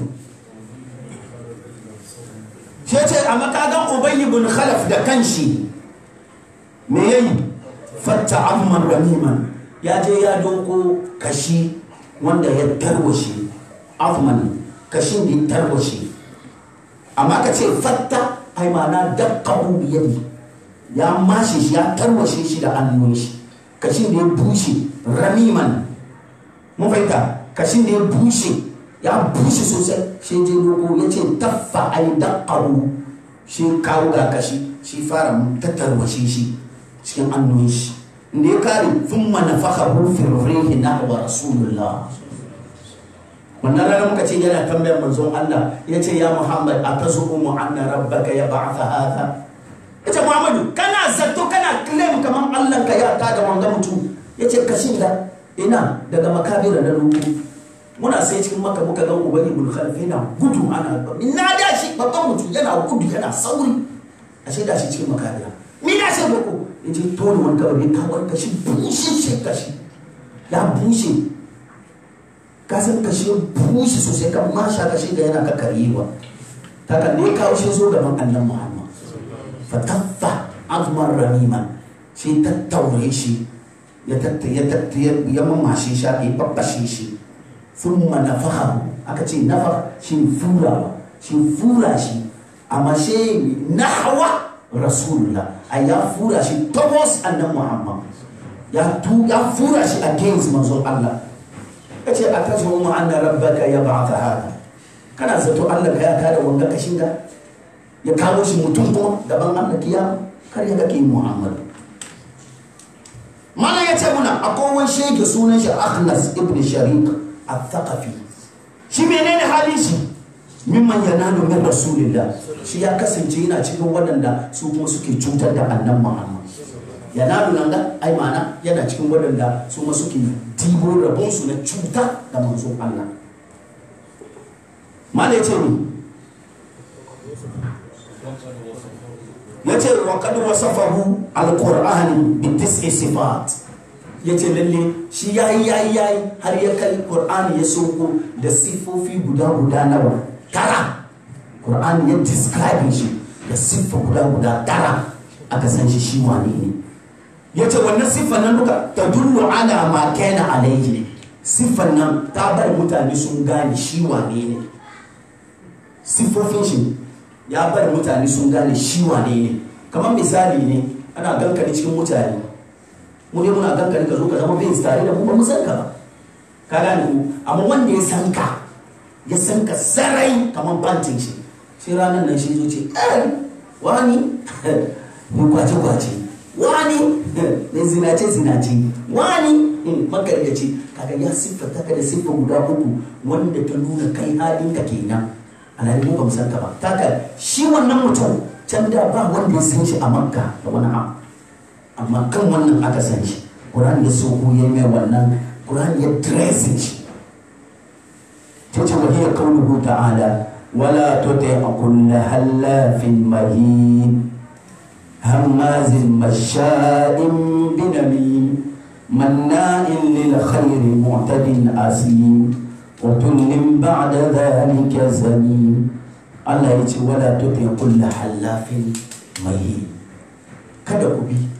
S1: sai ce a makagan ubayy ibn khalaf da kanshi me yayi fatta amman ramiman ya je ya doko kashi wanda ya tarwashe afman kashin da ya tarwashe amma ka ce fatta ai mana dakkahu biyadi ya mashe shi ya tarwashe shi da hannun shi kashin da ya bushe ramiman mun fahimta kashin da ya bushe ya bushe sosai shi je doko ya ce taffa ai dakkahu shi kawo ga kashi shi fara tattarwashe shi cikin hannun shi da ya kare sun manafaka rufin rihi na wa rasulullah wannan rana muka ce yana tambayar manzon Allah ya ce ya Muhammad a ta zuɓu mu anna rabbaka ya ba'atha haka ya ce Muhammadu kana zato kana claim kamar Allah ka ya ta da wanga mutum ya ce kashin da ina daga makabira na ruku muna sai cikin maka muka ga ubani ibn khalif yana gudu ana na da shi babban mutum yana gudu yana sauri ashe da shi cikin makabira ni da shi boko ya ce tone wani kabari ta wani kashi bushe shi kashi ya bushe kasan kashi ya bushe sosai kan masha kashi da yana kakkarewa ta kan ne kawo shi zo gaban annan muhammad fataffa azmar ramiman shi tattaure shi ya tattaye ya mamashe shi ya babbashe shi sun manafaha aka ce nafa shi fura shi fura shi amma shi nahwa rasulullah a ya fura shi towards annan muhammad ya tu ya fura shi against manzon Allah ya ce a tashi mu anna rabbaka ya ba'atha hada kana zato Allah ka ya kada wanga kashin da ya kawo shi mutum kuma gaban Allah kiyama kar ya kake muhammad mana ya ce muna akwai wani shege sunan shi akhnas ibn sharik al-thaqafi shi menene halin shi mimman yanalu min rasulillah shi ya kasance yana cikin waɗanda su kuma suke cutar da annan muhammad yanalu nan ga ai mana yana cikin waɗanda su ma suke tibo rabon su na cuta da manzon Allah mala ya ce ni ya ce wa kad wasafahu alqur'ani bi tis'i sifat ya ce lalle shi yayi yayi yayi har ya kai qur'ani ya soko da sifofi guda guda nawa tara Qur'ani ya describe shi da siffa guda guda tara aka san shi shi wane ne ya ce wannan siffan nan duka ta dullu ala ma kana alaihi ne siffan nan ta bar mutane sun gane shi wane ne siffofin shi ya bar mutane sun gane shi wane ne kamar misali ne ana gankani cikin mutane mu ne muna gankani ka zo ka zama bin tare da mu ba mu san ka ba ka gane ku amma wanda ya san ka ya san ka sarai kamar bantin shi sai ranar nan shi zo ce eh wani mu kwace kwace wani ne zinace zinace wani magargaci kaga ya siffata ka da siffa guda uku wanda ta nuna kai halin ka kenan alhali mu ba mu san ka ba taka shi wannan mutum can da ba wanda ya san shi a makka da wani abu amma kan wannan aka san shi Qur'ani ya so ya mai wannan Qur'ani ya dressing shi tace wa hiya qawluhu ta'ala wala tuti kull halafin mahin hammazin masha'in binamim مناء للخير معتد أثيم وتل بعد ذلك زميم Allah ya ce wala tuti kulla halafin mai kada ku bi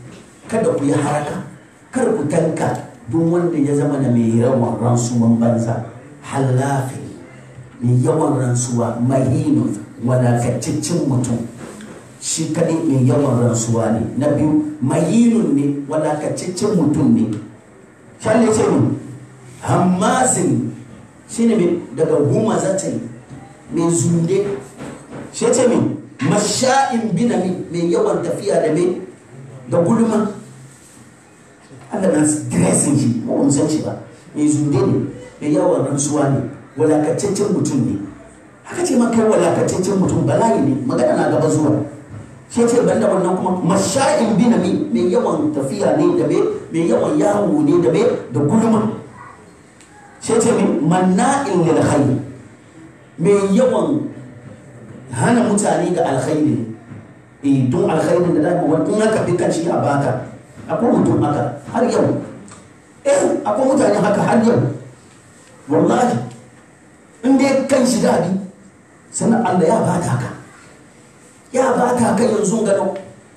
S1: kada ku yi haraka kar ku tanka duk wanda ya zama da mai yawan ransuwan banza halafi mai yawan rantsuwa mahinun wadataccen mutum shi kaɗai mai yawan rantsuwa ne na biyu mahinun ne wadataccen mutum ne shan ce ne hammazin shi ne daga goma za ta yi mai zunde shi ce mai masha'in binami mai yawan tafiya da mai da gulma Allah na dressing shi ba mun san shi ba mai zunde ne mai yawan rantsuwa ne walakataccen mutum ne haka ce maka walakataccen mutum bala'i ne magana na gaba zuwa shi ce banda wannan kuma masha'in binami mai yawan tafiya ne da mai yawan yawo ne da mai da gulma shi ce mai manna'in lil khair mai yawan hana mutane ga alkhairi eh don alkhairin da dama wani in aka fi kanci a baka akwai mutum haka har yau eh akwai mutane haka har yau wallahi in dai kan shi dadi sannan Allah ya bata ka ya bata ka yanzu gano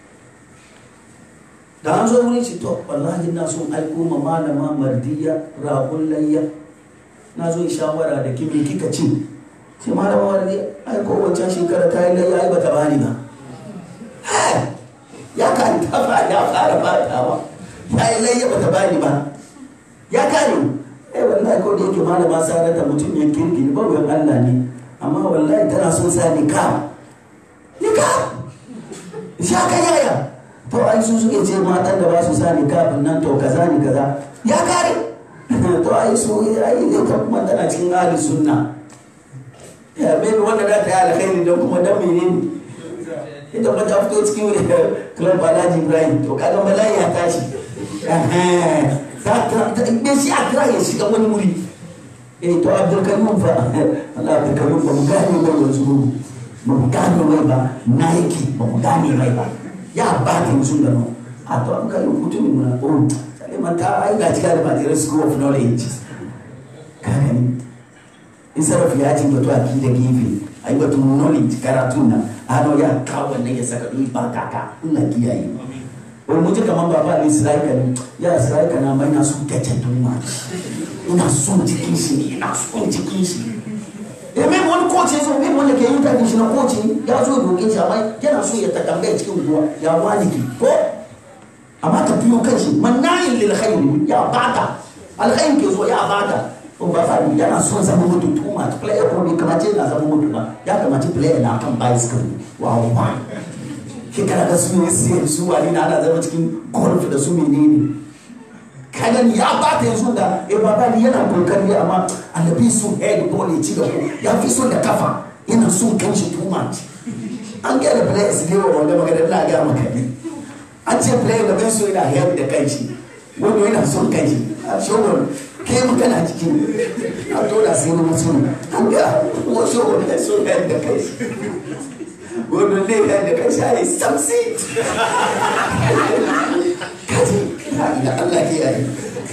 S1: da an zo wurin shi to wallahi na son aiko ma malama mardiya rahun layya na zo shawara da kimi kika ci sai malama mardiya aiko wancan shekara ta yi layya ai bata bani ba ya kan tafa ya fara batawa ya yi layya bata bani ba ya kare eh wallahi ko da yake malama sarata mutum ya kirki ba wuyan Allah ne amma wallahi tana son sa nika nika sha ka yaya to ai su suke ce matan da ba su sa nika nan to kaza ne kaza ya kare to ai su ai ne ta kuma tana cikin ahli sunna ya bai wanda da ta yi alkhairi don kuma dan menene ita ba ta fito cikin club Alhaji Ibrahim to kaga bala'i ya tashi ta shi a kira ya shiga wani wuri eh to abdulkarim fa Allah abdulkarim ba mu gane mai yanzu mu ba mu gane mai ba nike ba mu gane mai ba ya ba ta musu da no a to an kai mutumin mu na oh sai man ta ai ga cikin da Material School of Knowledge kana ni in sarrafa ya ci batu a ki da gefe ai batu knowledge karatu na ano ya kawo wannan ya saka duk ba kaka ina kiyaye wani mutu kamar baba ne isra'ila ne ya isra'ila na mai na son gajen duma ina son jikin shi ne ina son jikin shi eh mai wani koci ya zo mai wanda ke yin tafi shi na koci ya zo roƙe shi amma yana so ya takambaya cikin ruwa ya waliki ko amma ka biyo kan shi mannayin lil khairi ya bata alkhairi ke zo ya bata ko ba fa yana son zama mutu too much player ko bai kamace na zama mutu ba ya kamace player na kan bicycle wow wow shekara da su ne sai su wani na ana zama cikin golf da su menene kagan ya ba ta yanzu da eh baba ni yana kokari amma annabi su head ball ya ci da ku ya fi son da kafa yana son kanshi too much an ga da players ne wa wanda magana na ga maka ne an ce player da bai so yana head da kanshi wanda yana son kanshi a showar ke magana cikin a dole sai na mutum an ga wasu wanda so head da kanshi wani ne ya da kai shayi samsi kaji da Allah ke yayi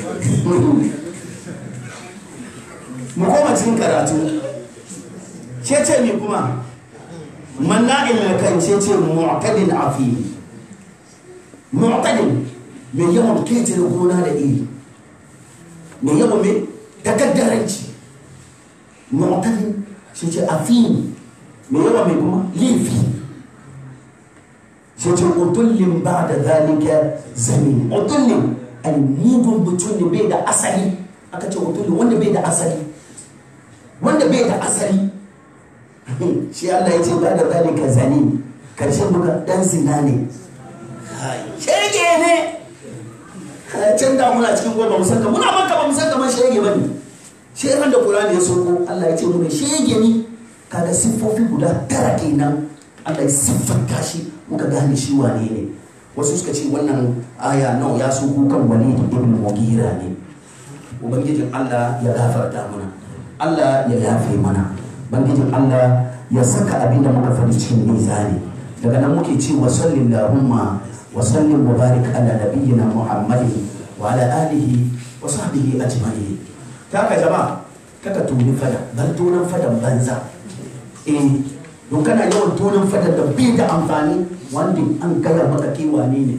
S1: mu koma cikin karatu ce ce mi kuma manna ilal kan ce ce mu'tadin afi mu'tadin mai yawan ketare gona da iri mai yawan mai takaddaranci mu'tadin shi ce afi mai yawa mai kuma laifi sai ce utullin ba da zalika zami utullin ai mugun mutum ne bai da asali aka ce utullin wanda bai da asali wanda bai da asali shi Allah ya ce ba da zalika zani karshen duka dan zina ne shege ne can da muna cikin goma musamman muna maka ba musamman shege ba ne shekan da Qur'ani ya soko Allah ya ce mu shege ne kaga siffofi guda tara kenan Allah ya siffanta shi muka gane shi wane ne wasu suka ce wannan aya nawa ya so kukan wani ibn mugira ne ubangijin Allah ya gafarta mana Allah ya yafe mana ubangijin Allah ya saka abin da muka faɗi cikin mizani daga nan muke ce wa sallillahumma wa sallim wa barik ala nabiyyina muhammadin wa ala alihi wa sahbihi ajma'in ta ka jama'a kaka tuni fada bar tunan fadan banza eh don kana yawan tonin fadar da bai da amfani wanda an gaya maka ke wane ne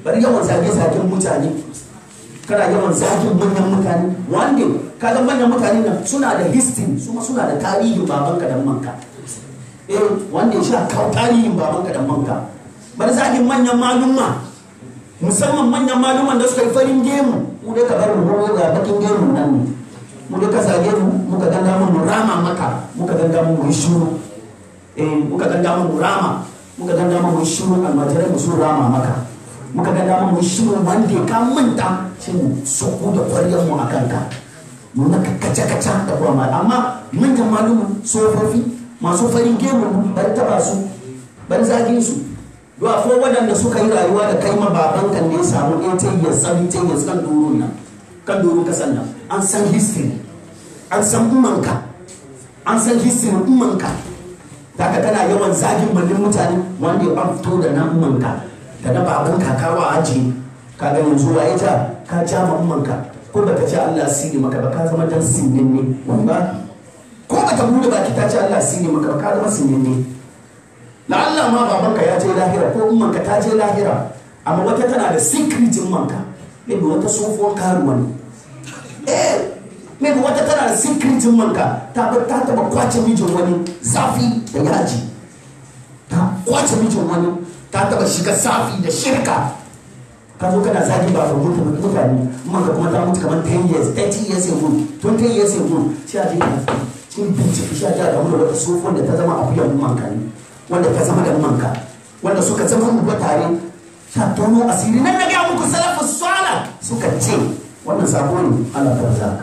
S1: bari yawan zage-zagen mutane kana yawan zagin manyan mutane wanda kaga manyan mutane nan suna da history suma suna da tarihin babanka da manka eh wanda ya sha kawo tarihin babanka da manka bari zagin manyan malumma musamman manyan malumman da suka yi farin gemu mu dai ka bar mu ga bakin gemu nan ne mu dai ka zage mu muka ganga mu rama maka muka ganga mu yi shuru eh muka ganga mu rama muka ganga mu yi shuru almajirai mu sun rama maka muka ga dama mu shi wanda ka manta shi mu soko da kwariyar mu akan ka mu na kace kace da kuma amma manyan malumu tsofaffi masu farin gemu bar taba su bar zagin su do akwai waɗanda suka yi rayuwa da kai ma baban kan ne samu 80 years 70 years kan durun nan kan durun kasan nan an san history an san umanka an san history umanka daga kana yawan zagin mallin mutane wanda ya fito da nan umanka da na baban kakawa aji ka ga yanzu wa ita ka ja mammanka ko baka ce Allah sini maka ba ka zama dan sinin ne wanda ko baka bude baki ta ce Allah sini maka ba ka zama sinin ne la Allah ma babanka ya je lahira ko ummanka ta je lahira amma wata tana da secretin manka maybe wata tsohuwar karuwa ne eh maybe wata tana da secretin manka ta ta taba kwace mijin wani zafi da yaji ta kwace mijin wani ta taba shiga safi da shirka ka zo kana zagi ba ga mutum mutane kuma ka kuma ta mutu kamar 10 years 30 years ago 20 years ago shi a je cikin bincike shi a je a gamu da wata sofon da ta zama akuyan manka ne wanda ta zama da manka wanda suka zama mu tare ta tono asiri nan na ga muku salafu sala suka ce wannan sabo ne Allah ta zaka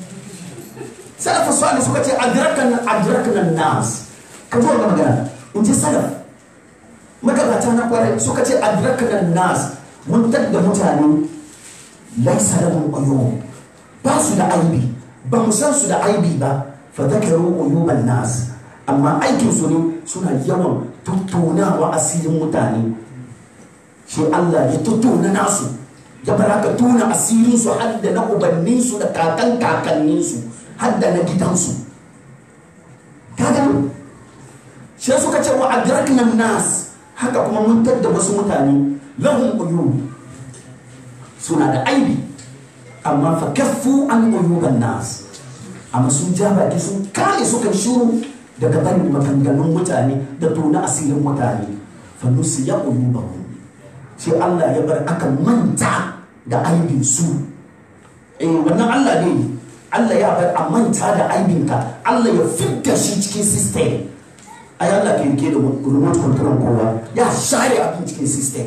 S1: salafu sala suka ce adrakan adrakan nas ka zo ga magana in ji salaf magabata na kwarai suka ce adrakan nas mun da mutane laisa lahum uyub ba su da aibi ba mu san su da aibi ba fa dhakaru uyuban nas amma aikin su ne suna yawan tuttunawa asirin mutane shi Allah ya tuttuna nasu ya baraka tuna asirin su har da na ubannin su da kakan kakannin su har da na gidansu kaga shi suka ce wa adrakna nas haka kuma mun tadda wasu mutane lahum uyub suna da aibi amma fa kaffu an uyuban nas amma sun ja baki sun kare suka shuru daga barin maganganun mutane da tona asirin mutane fa nusiya uyubahum sai Allah ya bar aka manta da aibin su eh wannan Allah ne Allah ya bar a manta da aibinka Allah ya fitta shi cikin system ai Allah ke ke da remote control kowa ya share abin cikin system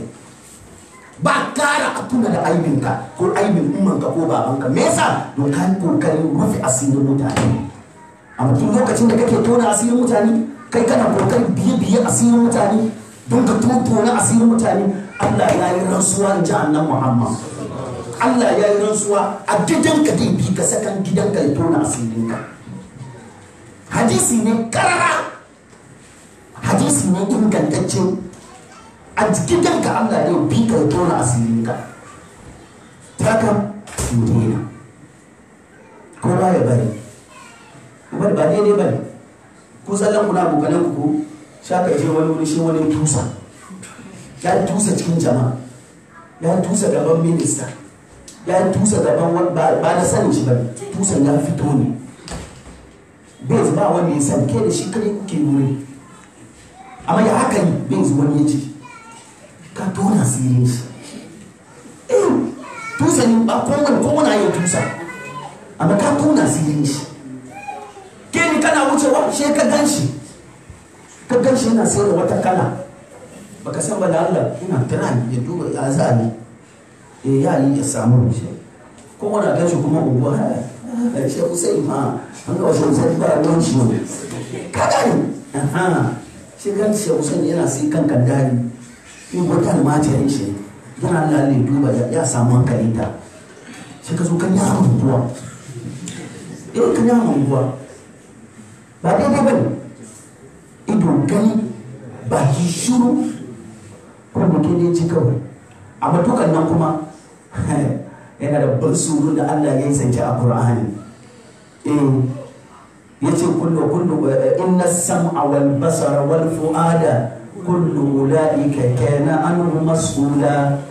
S1: ba kara a tuna da aibinka ko aibin ummanka ko babanka me yasa don ka yi kokarin rufe asirin mutane amma tun lokacin da kake tona asirin mutane kai kana kokarin biye biye asirin mutane don ka tona asirin mutane Allah ya yi rantsuwa in ji annan Muhammad Allah ya yi rantsuwa a gidanka zai bi ka sakan gidanka ya tona asirinka hadisi ne karara hadisi ne ingantacce a gidanka Allah ne bi ka ya tona asirinka ta ka dena ko ba ya bari bari ba daidai bari ku tsallan kuna abokanan ku sha ka je wani wuri shi wani tusa ya yi tusa cikin jama'a ya yi tusa gaban minista ya yi tusa gaban ba da sanin shi ba tusan ya fito ne bai ba wanda ya san ke da shi kare kuke wuri amma ya haka yi bai wani ya ce ka tona sirin shi eh tusa ne ba kowane kowane ya tusa amma ka tona sirin shi ke ni kana wucewa shi ka gan shi ka gan shi yana sayar da wata kala baka san ba da Allah ina tana ya duba ya za ne eh ya yi ya samu shi ko wani gan shi kuma unguwa ha shi Hussein ma an ga wasu Hussein ba ruwan shi ne ka gani aha shi gan shi Hussein yana sai kan kandari in wata almajirin shi yana Allah ne duba ya samu hankalin ta shi ka zo kan yaran unguwa eh kan yaran unguwa ba daidai ba ne ido gani baki shuru ko mutum ne ci kawai amma dukan nan kuma yana da ban suru da Allah ya yi zance a Qur'ani eh yace kullu kullu inna sam'a wal basara wal fu'ada kullu ulaika kana anhu mas'ula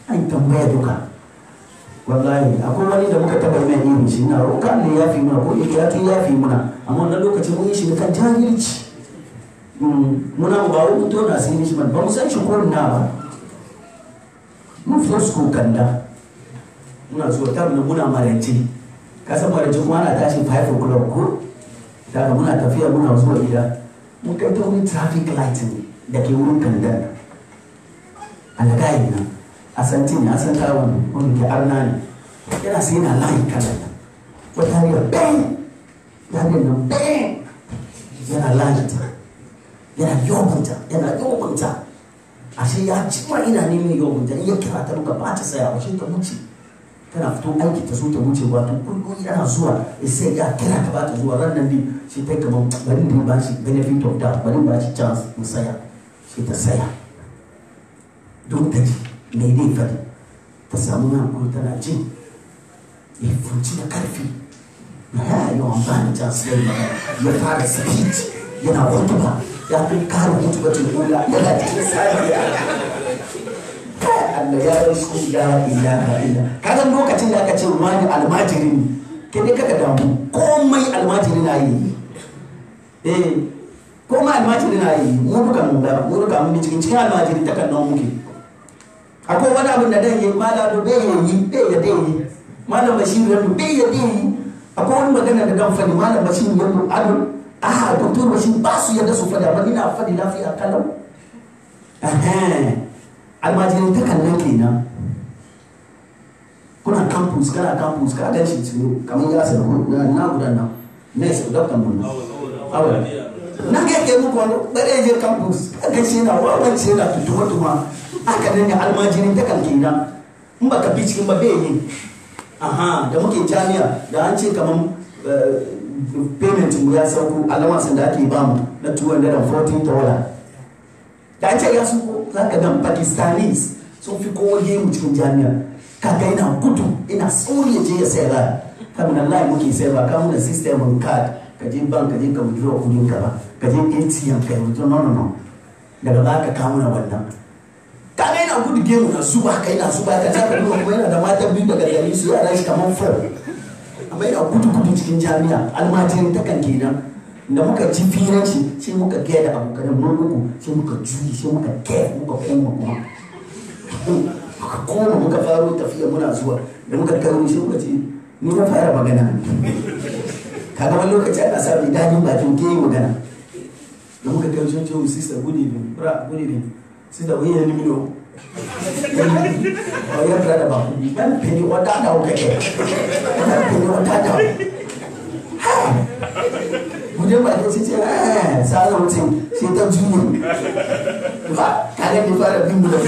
S1: an tambaya duka wallahi akwai wani da muka taba mai irin shi na roƙa ne ya fi muna ko ya tun ya fi muna amma wannan lokacin mun yi shi kan jahilci muna ba wani mutu na sai shi ba mu san shi ko na ba mun fito su kanda muna zuwa ta muna marance ka san marance kuma ana tashi 5 o'clock ko daga muna tafiya muna zuwa gida mun kai ta wani traffic light da ke wurin kandan alagayi nan a santi ne a san kawo wani ke arna ne yana sai yana layi kalan nan wata hanyar bang hanyar nan bang yana layi ta yana yobunta yana yobunta ashe ya ci ma ina neman yobunta in ya kira ta duka ba ta saya ashe ta wuce tana fito aiki ta so ta wuce ba to kullum yana zuwa sai ya kira ta ba ta zuwa ran nan ne shi ta kaman bari ne ba shi benefit of doubt bari ba shi chance in saya shi ta saya don ta ji mai dai fadi ta samu na kuma tana jin ya furci da karfi na ya yi wa ba ni chance ya ya fara speech yana hutuba ya fi kare hutuba tun kula yana cikin sariya Allah ya rasu la ilaha illa kaga lokacin da aka ce wani almajiri ne ke ne kaka damu komai almajiri na yi eh komai almajiri na yi mu duka mun da mu duka mun cikin cikin almajiri ta kan nan muke akwai wani abin da dan yi mala do bai yi bai ya dai yi malam bashir ya do bai ya dai yi akwai wani magana da dan fadi malam bashir ya do ado ah doktor bashir ba su yadda su fadi amma ina fadi lafiya kalau almajirin ta kan nan kenan kuna campus kana campus ka gan shi tsoro kamar ya sa na na gudan nan ne sai doctor mun awa na ga ke muku wani bare je campus ka gan shi na wawan shi na tutuma tuma aka nan almajirin ta kan kenan in ba ka bi cikin ba bai yi aha da muke jami'a da an ce kamar payment mu ya sauko alamansa da ake bamu na 214 dollar da an ce ya su za ka gan pakistanis sun fi kowa gemu cikin jami'a kaga yana gudu ina sauri ya je ya sayar da kamun Allah muke sayar ba kamun da system on card ka je bank ka je ka withdraw kudin ka ba ka je ATM ka withdraw no no no daga ba ka kawo na wannan kaga yana gudu gemu na zuba ka yana zuba ka ta kuma kuma yana da mata biyu daga gari su yara shi kamar four amma yana gudu gudu cikin jami'a almajirin takan kenan da muka ji firan shi sai muka gaya da abokanan mun sai muka juyi sai muka gaya muka koma kuma muka koma muka faro tafiya muna zuwa da muka kai sai muka ce ni na fara magana kaga wani lokaci ana sa mai dajin bakin ke yi magana da muka kai sun ce mu sister good evening bra good evening sister wani yanni mino wani ya fara da ba ku ban peni wata da wuka ke ban peni wata da mutum ba ta ce eh sa mutum sai ta juye ba kaga ne fara bin mu da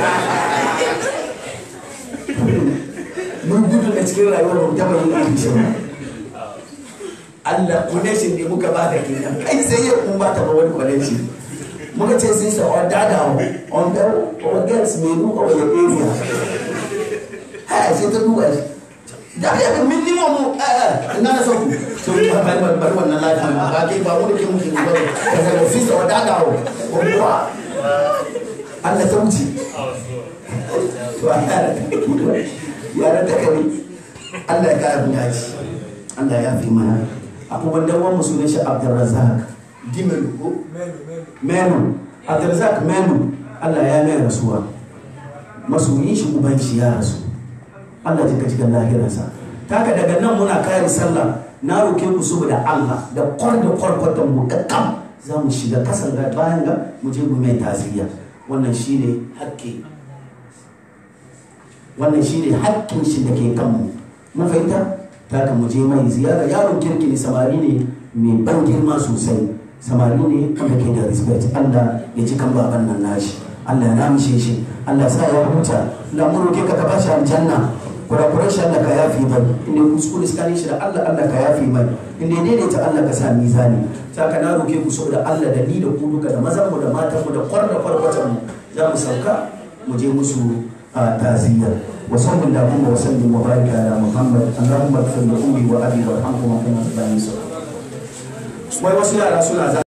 S1: mun gudu da cikin rayuwar mu taba yin abinci ba Allah connection ne muka ba da kenan kai sai ya kuma ta ba wani connection muka ce sai sa on dada on the on girls me nu o ya area ha sai ta duba shi da ya ga minimum eh ina na sauku to ba ba ba wannan lafiya ba kai ba mu da ke muke ba ka ga sai sa on dada o ko Allah ta wuce to yaran da kare Allah ya kara mu dace Allah ya fi mana abubuwan da wani musulun shi Abdulrazak Dimelu ko Menu Abdulrazak Menu Allah ya mai rasuwa masoyin shi uban shi ya rasu Allah ji ka cikin lahirarsa taka daga nan muna kare sallah na roke ku saboda Allah da kwar da kwarkwatan mu kakkam za mu shiga kasan ga bayan ga mu je mu mai tasiriya wannan shine hakki wannan shi ne hakkin shi da ke kanmu mun fahimta ta kan je mai ziyara yaron kirki ne samari ne mai ban girma sosai samari ne wanda ke da respect Allah ya ji kan baban nan nashi Allah ya namishe shi Allah sa ya huta lamuru ke ka ka bashi aljanna kurakuran shi Allah ka yafi mai inda kuskure tsakanin shi da Allah Allah ka yafi mai inda ya daidaita Allah ka sa mizani ta ka na roke ku saboda Allah da ni da ku duka da mazan mu da matan mu da kwarda kwarkwatan mu za mu sauka mu je musu تعزية وصلى اللهم وسلم وبارك على محمد اللهم اغفر لامي وابي وارحمهما كما ربياني صغيرا. ويوصي على رسول الله